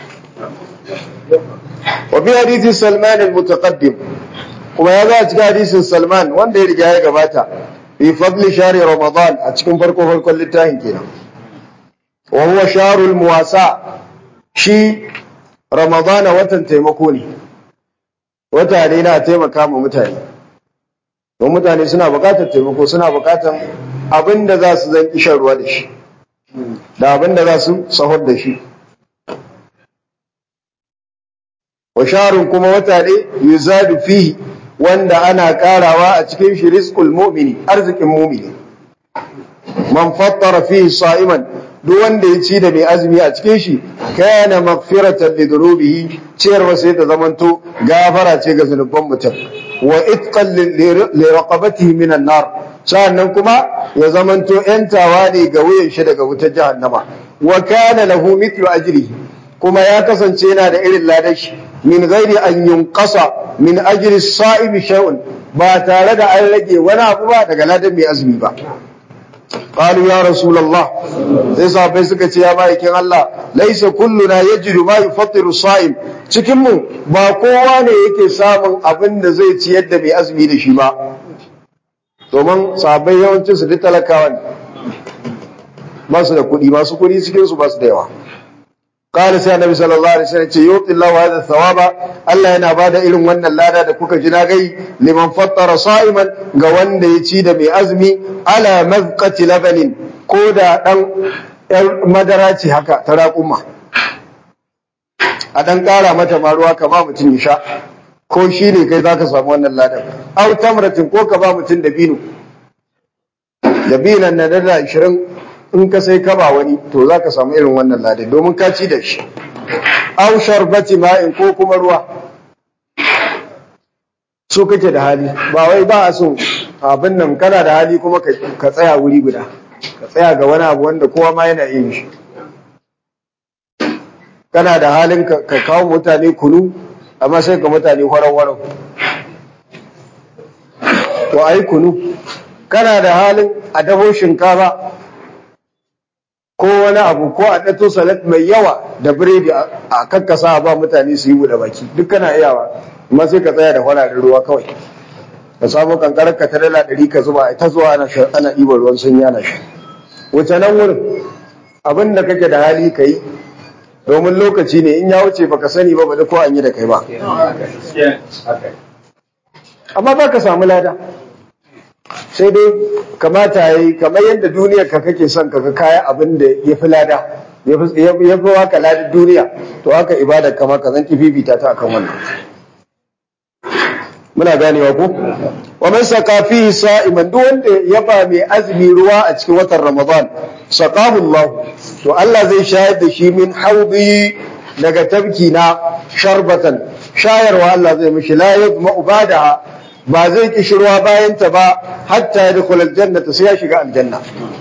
wa bi hadisi Salman al-mutaqaddim kuma ya ga cikin hadisin Salman wanda ya riga ya gabata fi fadli shari Ramadan a cikin farko farkon littafin kenan wa huwa sharul muwasa shi Ramadana watan taimako ne wata ne na taimaka ma mutane don mutane suna bukatar taimako suna bukatar abin da za su zan kishan ruwa da shi da abin da za su sahur da shi wa sharun kuma wata ne yuzadu fihi wanda ana karawa a cikin shi rizqul mu'mini arzikin mu'mini man fattara fihi sa'iman duk wanda ya ci da mai azumi a cikin shi kana maghfiratan li dhunubihi ciyarwa sai ta zamanto gafara ce ga zunuban mutum wa itqan li raqabatihi min an-nar sannan kuma ya zamanto yantawa ne ga wuyan shi daga wutar jahannama wa kana lahu mithlu ajrihi kuma ya kasance yana da irin ladan shi min ghairi an yunqasa min ajri as-sa'imi shay'un ba tare da an rage wani abu ba daga ladan mai azumi ba قالوا يا رسول الله sai sahabbai suka ce ya ma'aikin Allah laisa kulluna yajidu ma yufattiru sa'im cikin mu ba kowa ne yake samun abin da zai ciyar da mai azumi da shi ba domin sahabbai yawancin su duk talakawa ne ba su da kuɗi masu kuɗi cikin su ba su da yawa قال sai annabi sallallahu alaihi wasallam ce yuti Allahu hadha thawaba Allah yana bada irin wannan lada da kuka ji na gai liman fattara sa'iman ga wanda ya ci da mai azumi ala mazqati labanin ko da dan yar madara ce haka ta raƙuma a dan ƙara mata ma ruwa kama mutum ya sha ko shi ne kai zaka samu wannan ladan aw tamratin ko ka ba mutum da bino da binan na dala 20 in ka sai ka ba wani to za ka samu irin wannan ladai domin ka ci da shi au sharbati ma'in ko kuma ruwa so kake da hali ba wai ba a so abin nan kana da hali kuma ka tsaya wuri guda ka tsaya ga wani abu wanda kowa ma yana yin shi kana da halin ka kawo mutane kunu amma sai ka mutane warau-warau to a yi kunu kana da halin a dafo shinkafa ko wani abu ko a ɗato salat mai yawa da biredi a kakkasa ba mutane su yi buɗe baki duk kana iyawa amma sai ka tsaya da fararen ruwa kawai ka samu kankarar ka ta dala ɗari ka zuba ta zuwa ana ana ɗiban ruwan sanyi ana sha wuce nan wurin abin da kake da hali ka yi domin lokaci ne in ya wuce baka sani ba ba da ko an yi da kai ba amma ba ka samu lada sai dai kamata ya yi kamar yadda duniyar ka kake son ka ga kaya abin da ya fi lada ya fi waka ladar duniya to haka ibada kama ka zan fifita ta akan wannan muna ganewa ko wa man saka fihi sa'iman duk wanda ya ba mai azumi ruwa a cikin watan ramadan saqahu Allah to Allah zai shayar da shi min haudi daga tabki na sharbatan shayarwa Allah zai mishi la yadma ubadaha ba zai kishirwa bayan ta ba hatta ya dukul aljannata sai ya shiga aljanna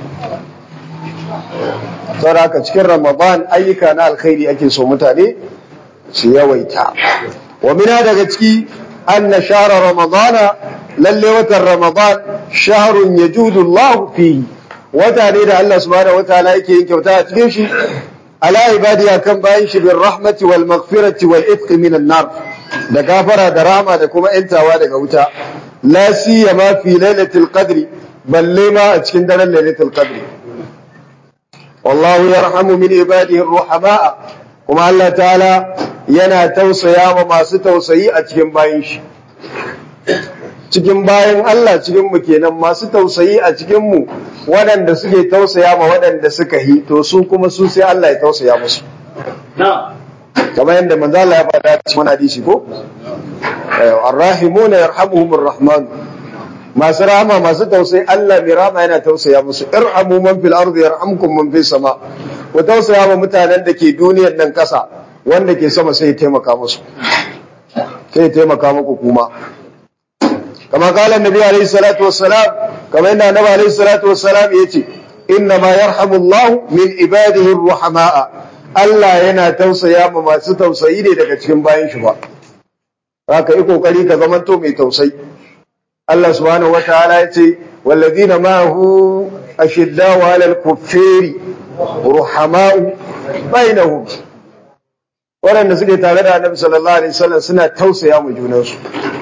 saboda haka cikin ramadan ayyuka na alkhairi ake so mutane su yawaita wa mina daga ciki anna shahra ramadana lalle watan ramadan shahrun yajudu Allah fihi wata ne da Allah subhanahu wataala yake yin kyauta a cikin shi ala ibadiya kan bayan shi bin rahmati wal maghfirati wal itqi minan nar da gafara da rahama da kuma ‘yantawa daga wuta, la siyama fi lailatul qadri balle ma a cikin daren lailatul qadri. Wallahu yarhamu min ibadihi ruhama'a kuma Allah ta'ala yana tausaya ma masu tausayi a cikin bayan shi. Cikin bayan Allah cikin mu kenan masu tausayi a cikin mu waɗanda suke tausaya ma waɗanda suka yi to su kuma su sai Allah ya tausaya musu. kamar yadda manzo Allah ya faɗa cikin hadisi ko arrahimuna yarhamuhumur rahman masu rahama masu tausayi Allah mai rahama yana tausaya musu irhamu man fil ardi yarhamkum man fis sama ku tausaya wa mutanen da ke duniyar nan kasa wanda ke sama sai ya taimaka musu sai ya taimaka muku kuma kama kala annabi alaihi salatu wassalam kama yadda annabi alaihi salatu wassalam yace inna ma yarhamu Allah min ibadihi ar-ruhamaa Allah yana tausaya ma masu tausayi ne daga cikin bayan shi ba. Haka yi kokari ka zamanto mai tausayi. Allah subhanahu wataala ya ce walladina ma'ahu ashiddaw 'alal kuffari ruhama'u bainahum. Waɗanda suke tare da Annabi sallallahu alaihi wasallam suna tausaya mu junansu.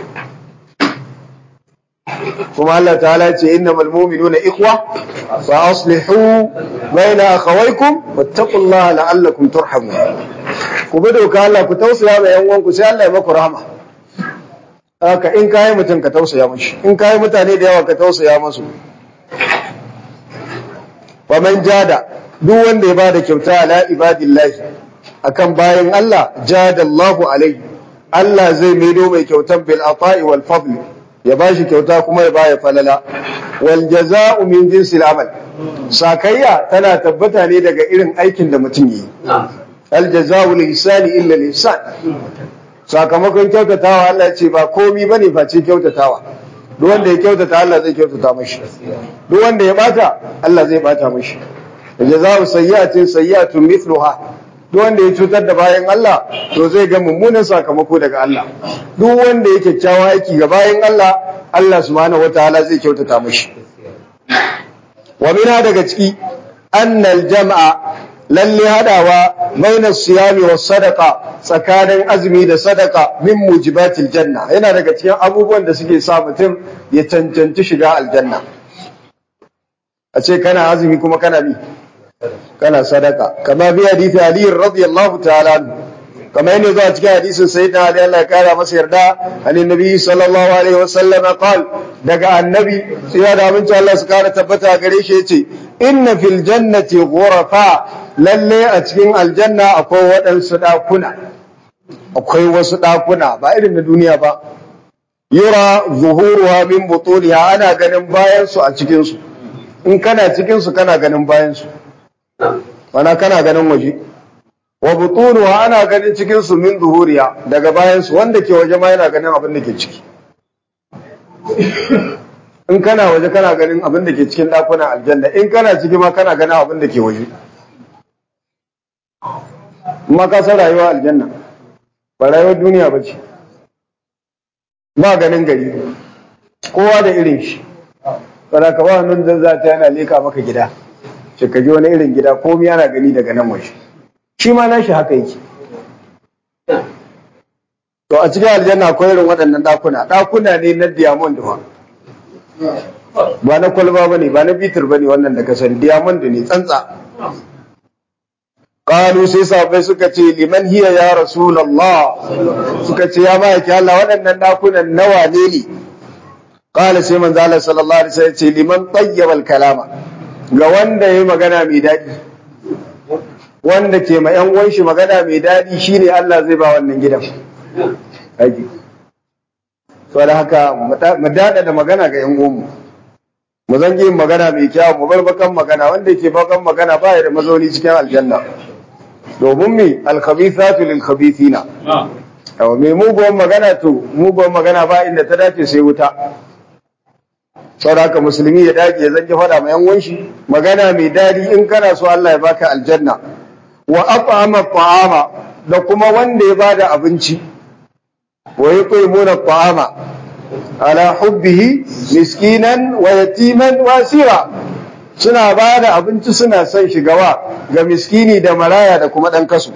Kuma Allah ta'ala ya ce innamal mu'minuna ikhwa fa aslihu baina akhawaykum wattaqullaha la'allakum turhamun ku bi doka Allah ku tausaya ma yan uwanku sai Allah ya maku rahama haka in kai mutum ka tausaya mishi in kai mutane da yawa ka tausaya musu wa man jada duk wanda ya bada kyauta ala ibadillahi akan bayan Allah jadallahu alaihi Allah zai maido mai kyautan bil ata'i wal fadl ya bashi kyauta kuma ya baya falala wal jaza'u min jinsil amal sakayya tana tabbata ne daga irin aikin da mutum yi al jaza'u lil ihsani illa lil ihsan sakamakon kyautatawa Allah ya ce ba komi bane face kyautatawa duk wanda ya kyautata Allah zai kyautata mashi duk wanda ya bata Allah zai bata mashi jaza'u sayyi'atin sayyi'atun mithluha duk wanda ya cutar da bayan Allah to zai ga mummunan sakamako daga Allah duk wanda ya kyakkyawa aiki ga bayan Allah Allah subhanahu wataala zai kyautata mashi wa mina daga ciki annal jam'a lalle hadawa bainas siyami was sadaqa tsakanin azumi da sadaka min mujibatil janna yana daga cikin abubuwan da suke sa mutum ya cancanci shiga aljanna a ce kana azumi kuma kana mi kana sadaka kama bi hadisi Ali radiyallahu ta'ala kama yana zuwa cikin hadisin sayyidina Ali Allah ya kara masa yarda anin nabi sallallahu alaihi wasallam qal daga annabi sai da aminci Allah su kara tabbata gare shi yace inna fil jannati ghurafa lalle a cikin aljanna akwai waɗansu ɗakuna akwai wasu ɗakuna ba irin na duniya ba yura zuhuruha min butuniha ana ganin bayan su a cikin su in kana cikin su kana ganin bayan su mana kana ganin waje wa butunuha ana ganin cikin su min zuhuriya daga bayan su wanda ke waje ma yana ganin abin da ke ciki in kana waje kana ganin abin da ke cikin ɗakunan aljanna in kana ciki ma kana ganin abin da ke waje kuma ka san rayuwa aljanna ba rayuwar duniya ba ce ba ganin gari kowa da irin shi tsara ka ba nan zan za ta yana leka maka gida ce ka ji wani irin gida komai yana gani daga nan waje shi ma nashi haka yake to a cikin aljanna akwai irin waɗannan ɗakuna ɗakuna ne na diamond ba ba na kwalba ba ne ba na bitir ba ne wannan da kasar diamond ne tsantsa Kalu sai sahabbai suka ce liman hiya ya Rasulallah suka ce ya ma'aiki Allah waɗannan ɗakunan nawa ne ne. Kala sai manzo Allah sallallahu alaihi wasallam ce liman tayyibal kalama ga wanda yayi magana mai daɗi. Wanda ke ma ƴan uwan shi magana mai daɗi shine Allah zai ba wannan gidan. Haji. Saboda haka mu daɗa da magana ga ƴan uwanmu. Mu zan yin magana mai kyau mu bar bakan magana wanda ke bakan magana ba ya da mazauni cikin aljanna. domin mi alkhabithatu lil khabithina yawa mai muguwan magana to muguwan magana ba inda ta dace sai wuta saboda haka musulmi ya dage ya zanki fada mai yan shi magana mai dadi in kana so Allah ya baka aljanna wa at'ama ta'ama da kuma wanda ya bada abinci wa yuqimuna ta'ama ala hubbihi miskinan wa yatiman wa asira suna ba da abinci suna son shigawa ga miskini da maraya da kuma ɗan kasu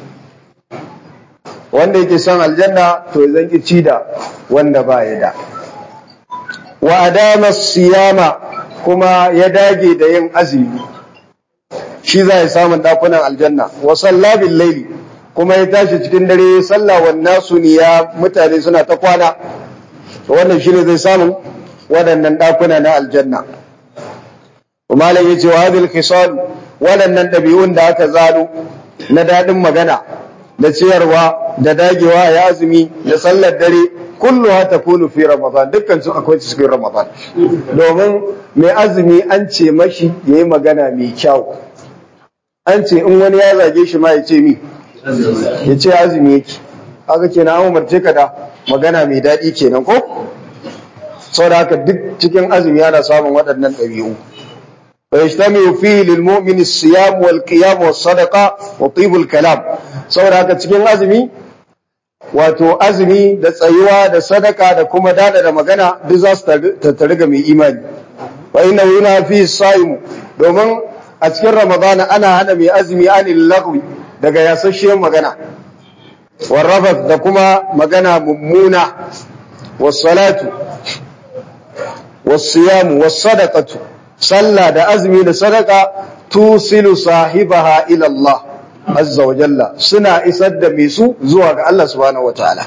wanda yake son aljanna to ya zanki ci da wanda ba ya da wa adama siyama kuma ya dage da yin azumi shi za ya samun ɗakunan aljanna wa salla bil laili kuma ya tashi cikin dare ya salla wa nasu ya mutane suna ta kwana wannan shine zai samu waɗannan ɗakuna na aljanna malam yace wa hadhihi al-khisal waɗannan ɗabi'un da aka zalo na daɗin magana da ciyarwa da dagewa ya azumi da sallar dare kullu ha takunu fi ramadan dukkan su akwai cikin ramadan domin mai azumi an ce mashi yayi magana mai kyau an ce in wani ya zage shi ma ya ce mi ya ce azumi yake haka kenan an umarce ka da magana mai daɗi kenan ko saboda haka duk cikin azumi ana samun waɗannan ɗabi'u ويجتمع فيه للمؤمن الصيام والقيام والصدقة وطيب الكلام saboda haka cikin azumi wato azumi da tsayuwa da sadaka da kuma dada da magana duk za su tattare ga mai imani wa inna yuna fi saimu domin a cikin ramadana ana hana mai azumi anil lagwi daga yasasshiyar magana warrafat da kuma magana mummuna was-salatu was-siyamu was-sadaqatu sallah da azumi da sadaka tusilu sahibaha ila Allah azza wa jalla suna isar da mai su zuwa ga Allah subhanahu wataala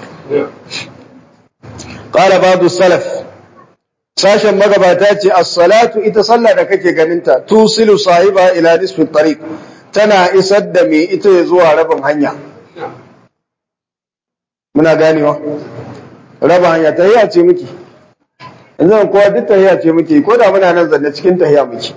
qala ba'du salaf sashen magabata ce as-salatu ita sallah da kake ganinta tusilu sahiba ila nisfi tariq tana isar da mai ita zuwa rabin hanya muna ganewa rabin hanya ta ce miki yanzu kowa duk tahiya ce muke ko da muna nan zanne cikin tahiya muke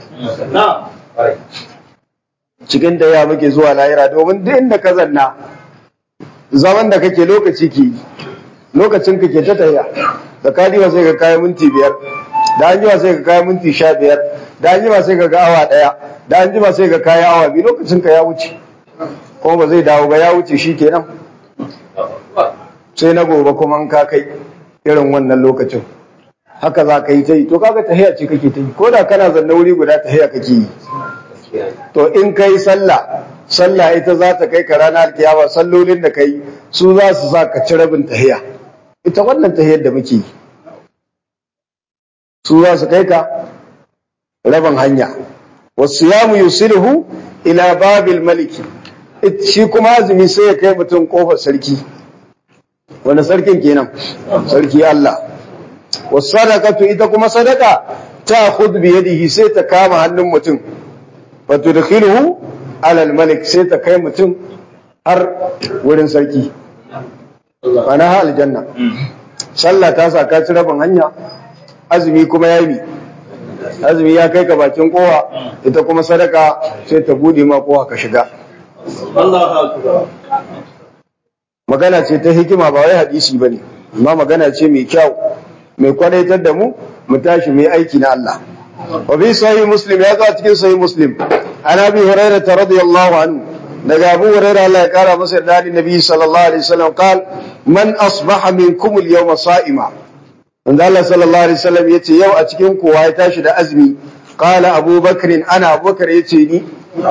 cikin tahiya muke zuwa lahira domin duk inda ka zanna zaman da kake lokaci ke lokacin ka ke ta tahiya da ka diwa sai ka kai minti biyar da an jima sai ka kai minti sha biyar da an jima sai ka ga awa daya da an jima sai ka kai awa biyu lokacin ka ya wuce kuma ba zai dawo ba ya wuce shi kenan sai na gobe kuma an ka kai irin wannan lokacin haka za ka yi ta yi to kaga tahiya ce kake ta yi ko da kana zanne wuri guda tahiya kake yi to in kai sallah sallah ita za ta kai ka ranar kiyama sallolin da kai su za su sa ka ci rabin tahiya ita wannan tahiyar da muke yi su za su kai ka rabin hanya wasu yamu yusilhu ila babil maliki shi kuma azumi sai ya kai mutum kofar sarki wani sarkin kenan sarki Allah wasadaqatu ita kuma sadaka ta khud bi yadihi sai ta kama hannun mutum fa tudkhiluhu ala al-malik sai ta kai mutum har wurin sarki ana ha aljanna sallah ta sa ka ci rabin hanya azumi kuma ya yi azumi ya kai ka bakin kowa ita kuma sadaka sai ta bude ma kowa ka shiga magana ce ta hikima ba wai hadisi bane amma magana ce mai kyau mai kwadaitar da mu mu tashi mu yi aiki na Allah wa bi sahih muslim ya zo a cikin sahih muslim an abi hurairah radiyallahu anhu daga abu hurairah Allah ya kara masa yarda da nabi sallallahu alaihi wasallam qal man asbaha minkum al-yawma sa'ima wanda Allah sallallahu alaihi wasallam yace yau a cikin kowa ya tashi da azumi qala abubakar ana abubakar yace ni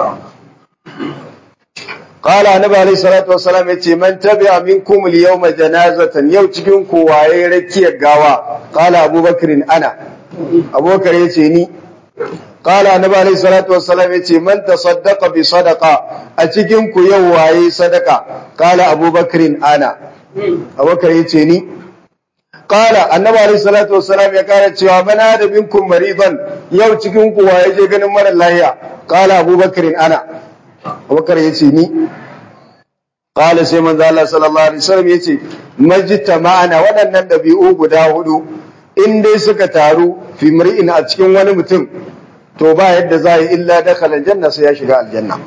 qala annabi alaihi salatu wassalam yace man tabi'a minkum al-yawma janazatan yau cikin kowa ya rakiyar gawa qala abubakar ana abubakar yace ni qala annabi alaihi salatu wassalam yace man tasaddaqa bi sadaqa a cikin ku yau waye sadaka qala abubakar ana abubakar yace ni Kala annabi alaihi salatu wassalam ya kara cewa mana da minkum maridan yau cikin ku waye je ganin mara lahiya kala abubakar ana abubakar yace ni kala sai manzo Allah sallallahu alaihi wasallam yace majita ma'ana waɗannan dabi'u guda hudu in dai suka taru fi mar'in a cikin wani mutum to ba yadda za yi illa dakhala aljanna sai ya shiga aljanna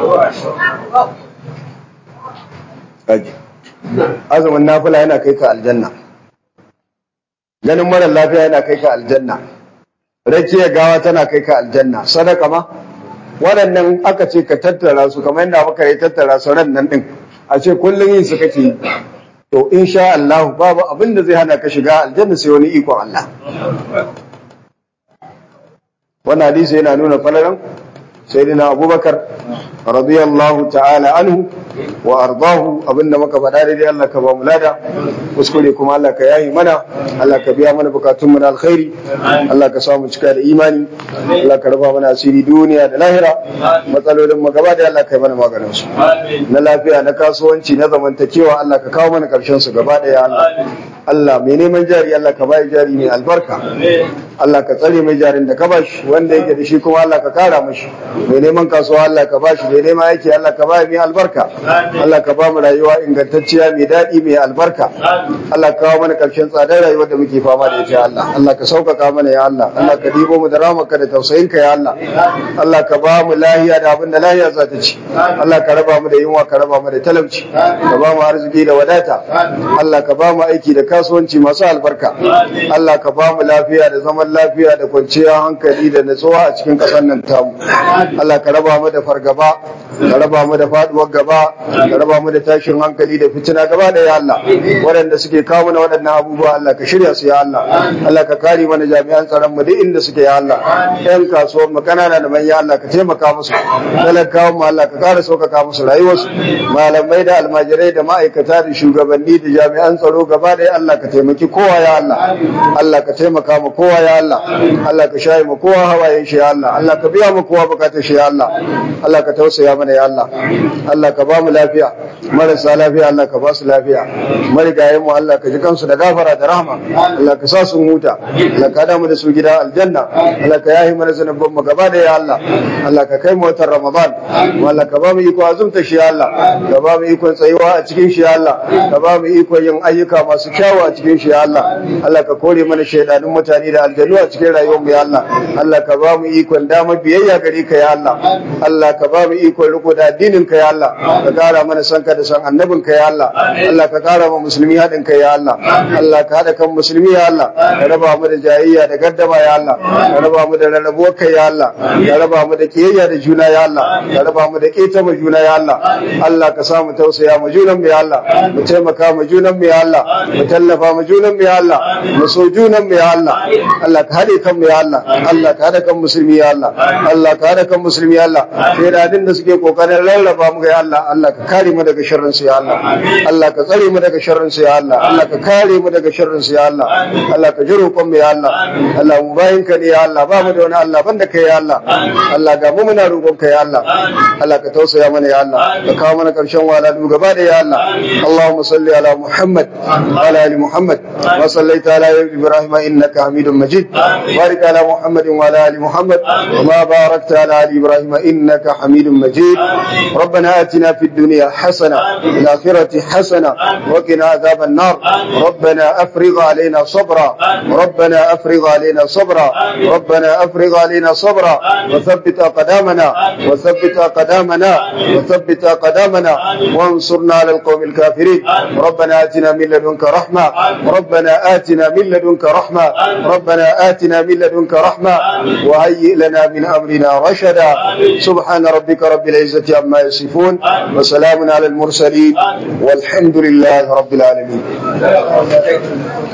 azumin nafila yana kai ka aljanna ganin mara lafiya yana kai ka aljanna rakiyar gawa tana kai ka aljanna sadaka ma waɗannan aka ce ka tattara su kamar yadda muka yi tattara su ran nan din a ce kullum yin su kake to insha Allah babu abin da zai hana ka shiga aljanna sai wani ikon Allah wannan hadisi yana nuna falalan sayyidina Abubakar radiyallahu ta'ala anhu wa ardahu abinda muka faɗa daidai Allah ka ba mu lada kuskure kuma Allah ka yayi mana Allah ka biya mana bukatun mu na alkhairi Allah ka samu cika da imani Allah ka raba mana asiri duniya da lahira matsalolin mu gaba da Allah ka yi mana maganin su na lafiya na kasuwanci na zamantakewa Allah ka kawo mana karshen su gaba da ya Allah Allah mai neman jari Allah ka bai jari mai albarka Allah ka tsare mai jarin da ka bashi wanda yake da shi kuma Allah ka kara mashi mai neman kasuwa Allah ka bashi mai neman aiki Allah ka bai mai albarka Allah ka ba mu rayuwa ingantacciya mai daɗi mai albarka Allah ka kawo mana karshen tsadar rayuwar da muke fama da ita Allah Allah ka sauƙaƙa mana ya Allah Allah ka dibo mu da ramarka da tausayinka ya Allah Allah ka ba mu lahiya da abin da lahiya za ta ci Allah ka raba mu da yunwa ka raba mu da talauci ka ba mu arziki da wadata Allah ka ba mu aiki da kasuwanci masu albarka Allah ka ba mu lafiya da zaman lafiya da kwanciyar hankali da natsuwa a cikin ƙasar nan tamu Allah ka raba mu da fargaba ka raba mu da faduwar gaba ka raba mu da tashin hankali da fitina gaba da ya Allah waɗanda suke kawo mana waɗannan abubuwa Allah ka shirya su ya Allah Allah ka kare mana jami'an tsaron mu duk inda suke ya Allah ƴan kasuwar mu kanana da manya Allah ka taimaka musu talakawan mu Allah ka kara sauƙaƙa musu rayuwarsu malamai da almajirai da ma'aikata da shugabanni da jami'an tsaro gaba da Allah ka taimaki kowa ya Allah Allah ka taimaka mu kowa ya Allah Allah ka shayi mu kowa hawayen shi ya Allah Allah ka biya mu kowa bukatar shi ya Allah Allah ka tausaya mana ya Allah Allah ka ba mu lafiya marasa lafiya Allah ka ba su lafiya marigayen mu Allah ka ji kansu da gafara da rahama Allah ka sa su huta Allah ka hada mu da su gida aljanna Allah ka yahi mana zanubban mu gaba da ya Allah Allah ka kai mu watan Ramadan Allah ka ba mu iko azumta shi ya Allah ka ba mu ikon tsayuwa a cikin shi ya Allah ka ba mu ikon yin ayyuka masu kyawu a cikin shi ya Allah Allah ka kore mana shaidanun mutane da aljannu a cikin rayuwar mu ya Allah Allah ka ba mu ikon dama biyayya gare ka ya Allah Allah ka ba mu ikon riko da addinin ka ya Allah ka kara mana san ka da san annabin ka ya Allah Allah ka kara mu musulmi haɗin ka ya Allah Allah ka haɗa kan musulmi ya Allah ka raba mu da jayayya da gaddama ya Allah ka raba mu da rarrabuwar kai ya Allah ka raba mu da kiyayya da juna ya Allah ka raba mu da ƙetama juna ya Allah Allah ka sa mu tausaya mu junan mu ya Allah mu taimaka mu junan mu ya Allah mu tallafa mu junan mu ya Allah mu so junan mu ya Allah Allah ka haɗe kan mu ya Allah Allah ka haɗa kan musulmi ya Allah Allah ka haɗa kan musulmi ya Allah sai da da suke kokarin rarraba mu ya Allah Allah ka kare mu daga sharrin su ya Allah Allah ka tsare mu daga sharrin su ya Allah Allah ka kare mu daga sharrin su ya Allah Allah ka ji roƙon mu ya Allah Allah mu bayin ka ne ya Allah ba mu da wani Allah banda kai ya Allah Allah ga mu muna roƙon ka ya Allah Allah ka tausaya mana ya Allah ka kawo mana ƙarshen walalu gaba da ya Allah Allahumma salli ala Muhammad wa ala ali Muhammad wa sallaita ala Ibrahim innaka Hamidum Majid barik ala Muhammad wa ala ali Muhammad وما باركت على آل إبراهيم إنك حميد مجيد ربنا آتنا في الدنيا حسنة في الآخرة حسنة وقنا عذاب النار ربنا أفرغ علينا صبرا ربنا أفرغ علينا صبرا ربنا أفرغ علينا صبرا وثبت أقدامنا وثبت أقدامنا وثبت أقدامنا وانصرنا على القوم الكافرين ربنا آتنا من لدنك رحمة ربنا ربنا آتنا من لدنك رحمة ربنا آتنا من لدنك رحمة وهيئ لنا من أمرنا رشدا سبحان ربك رب العزة عما يصفون وسلام على المرسلين والحمد لله رب العالمين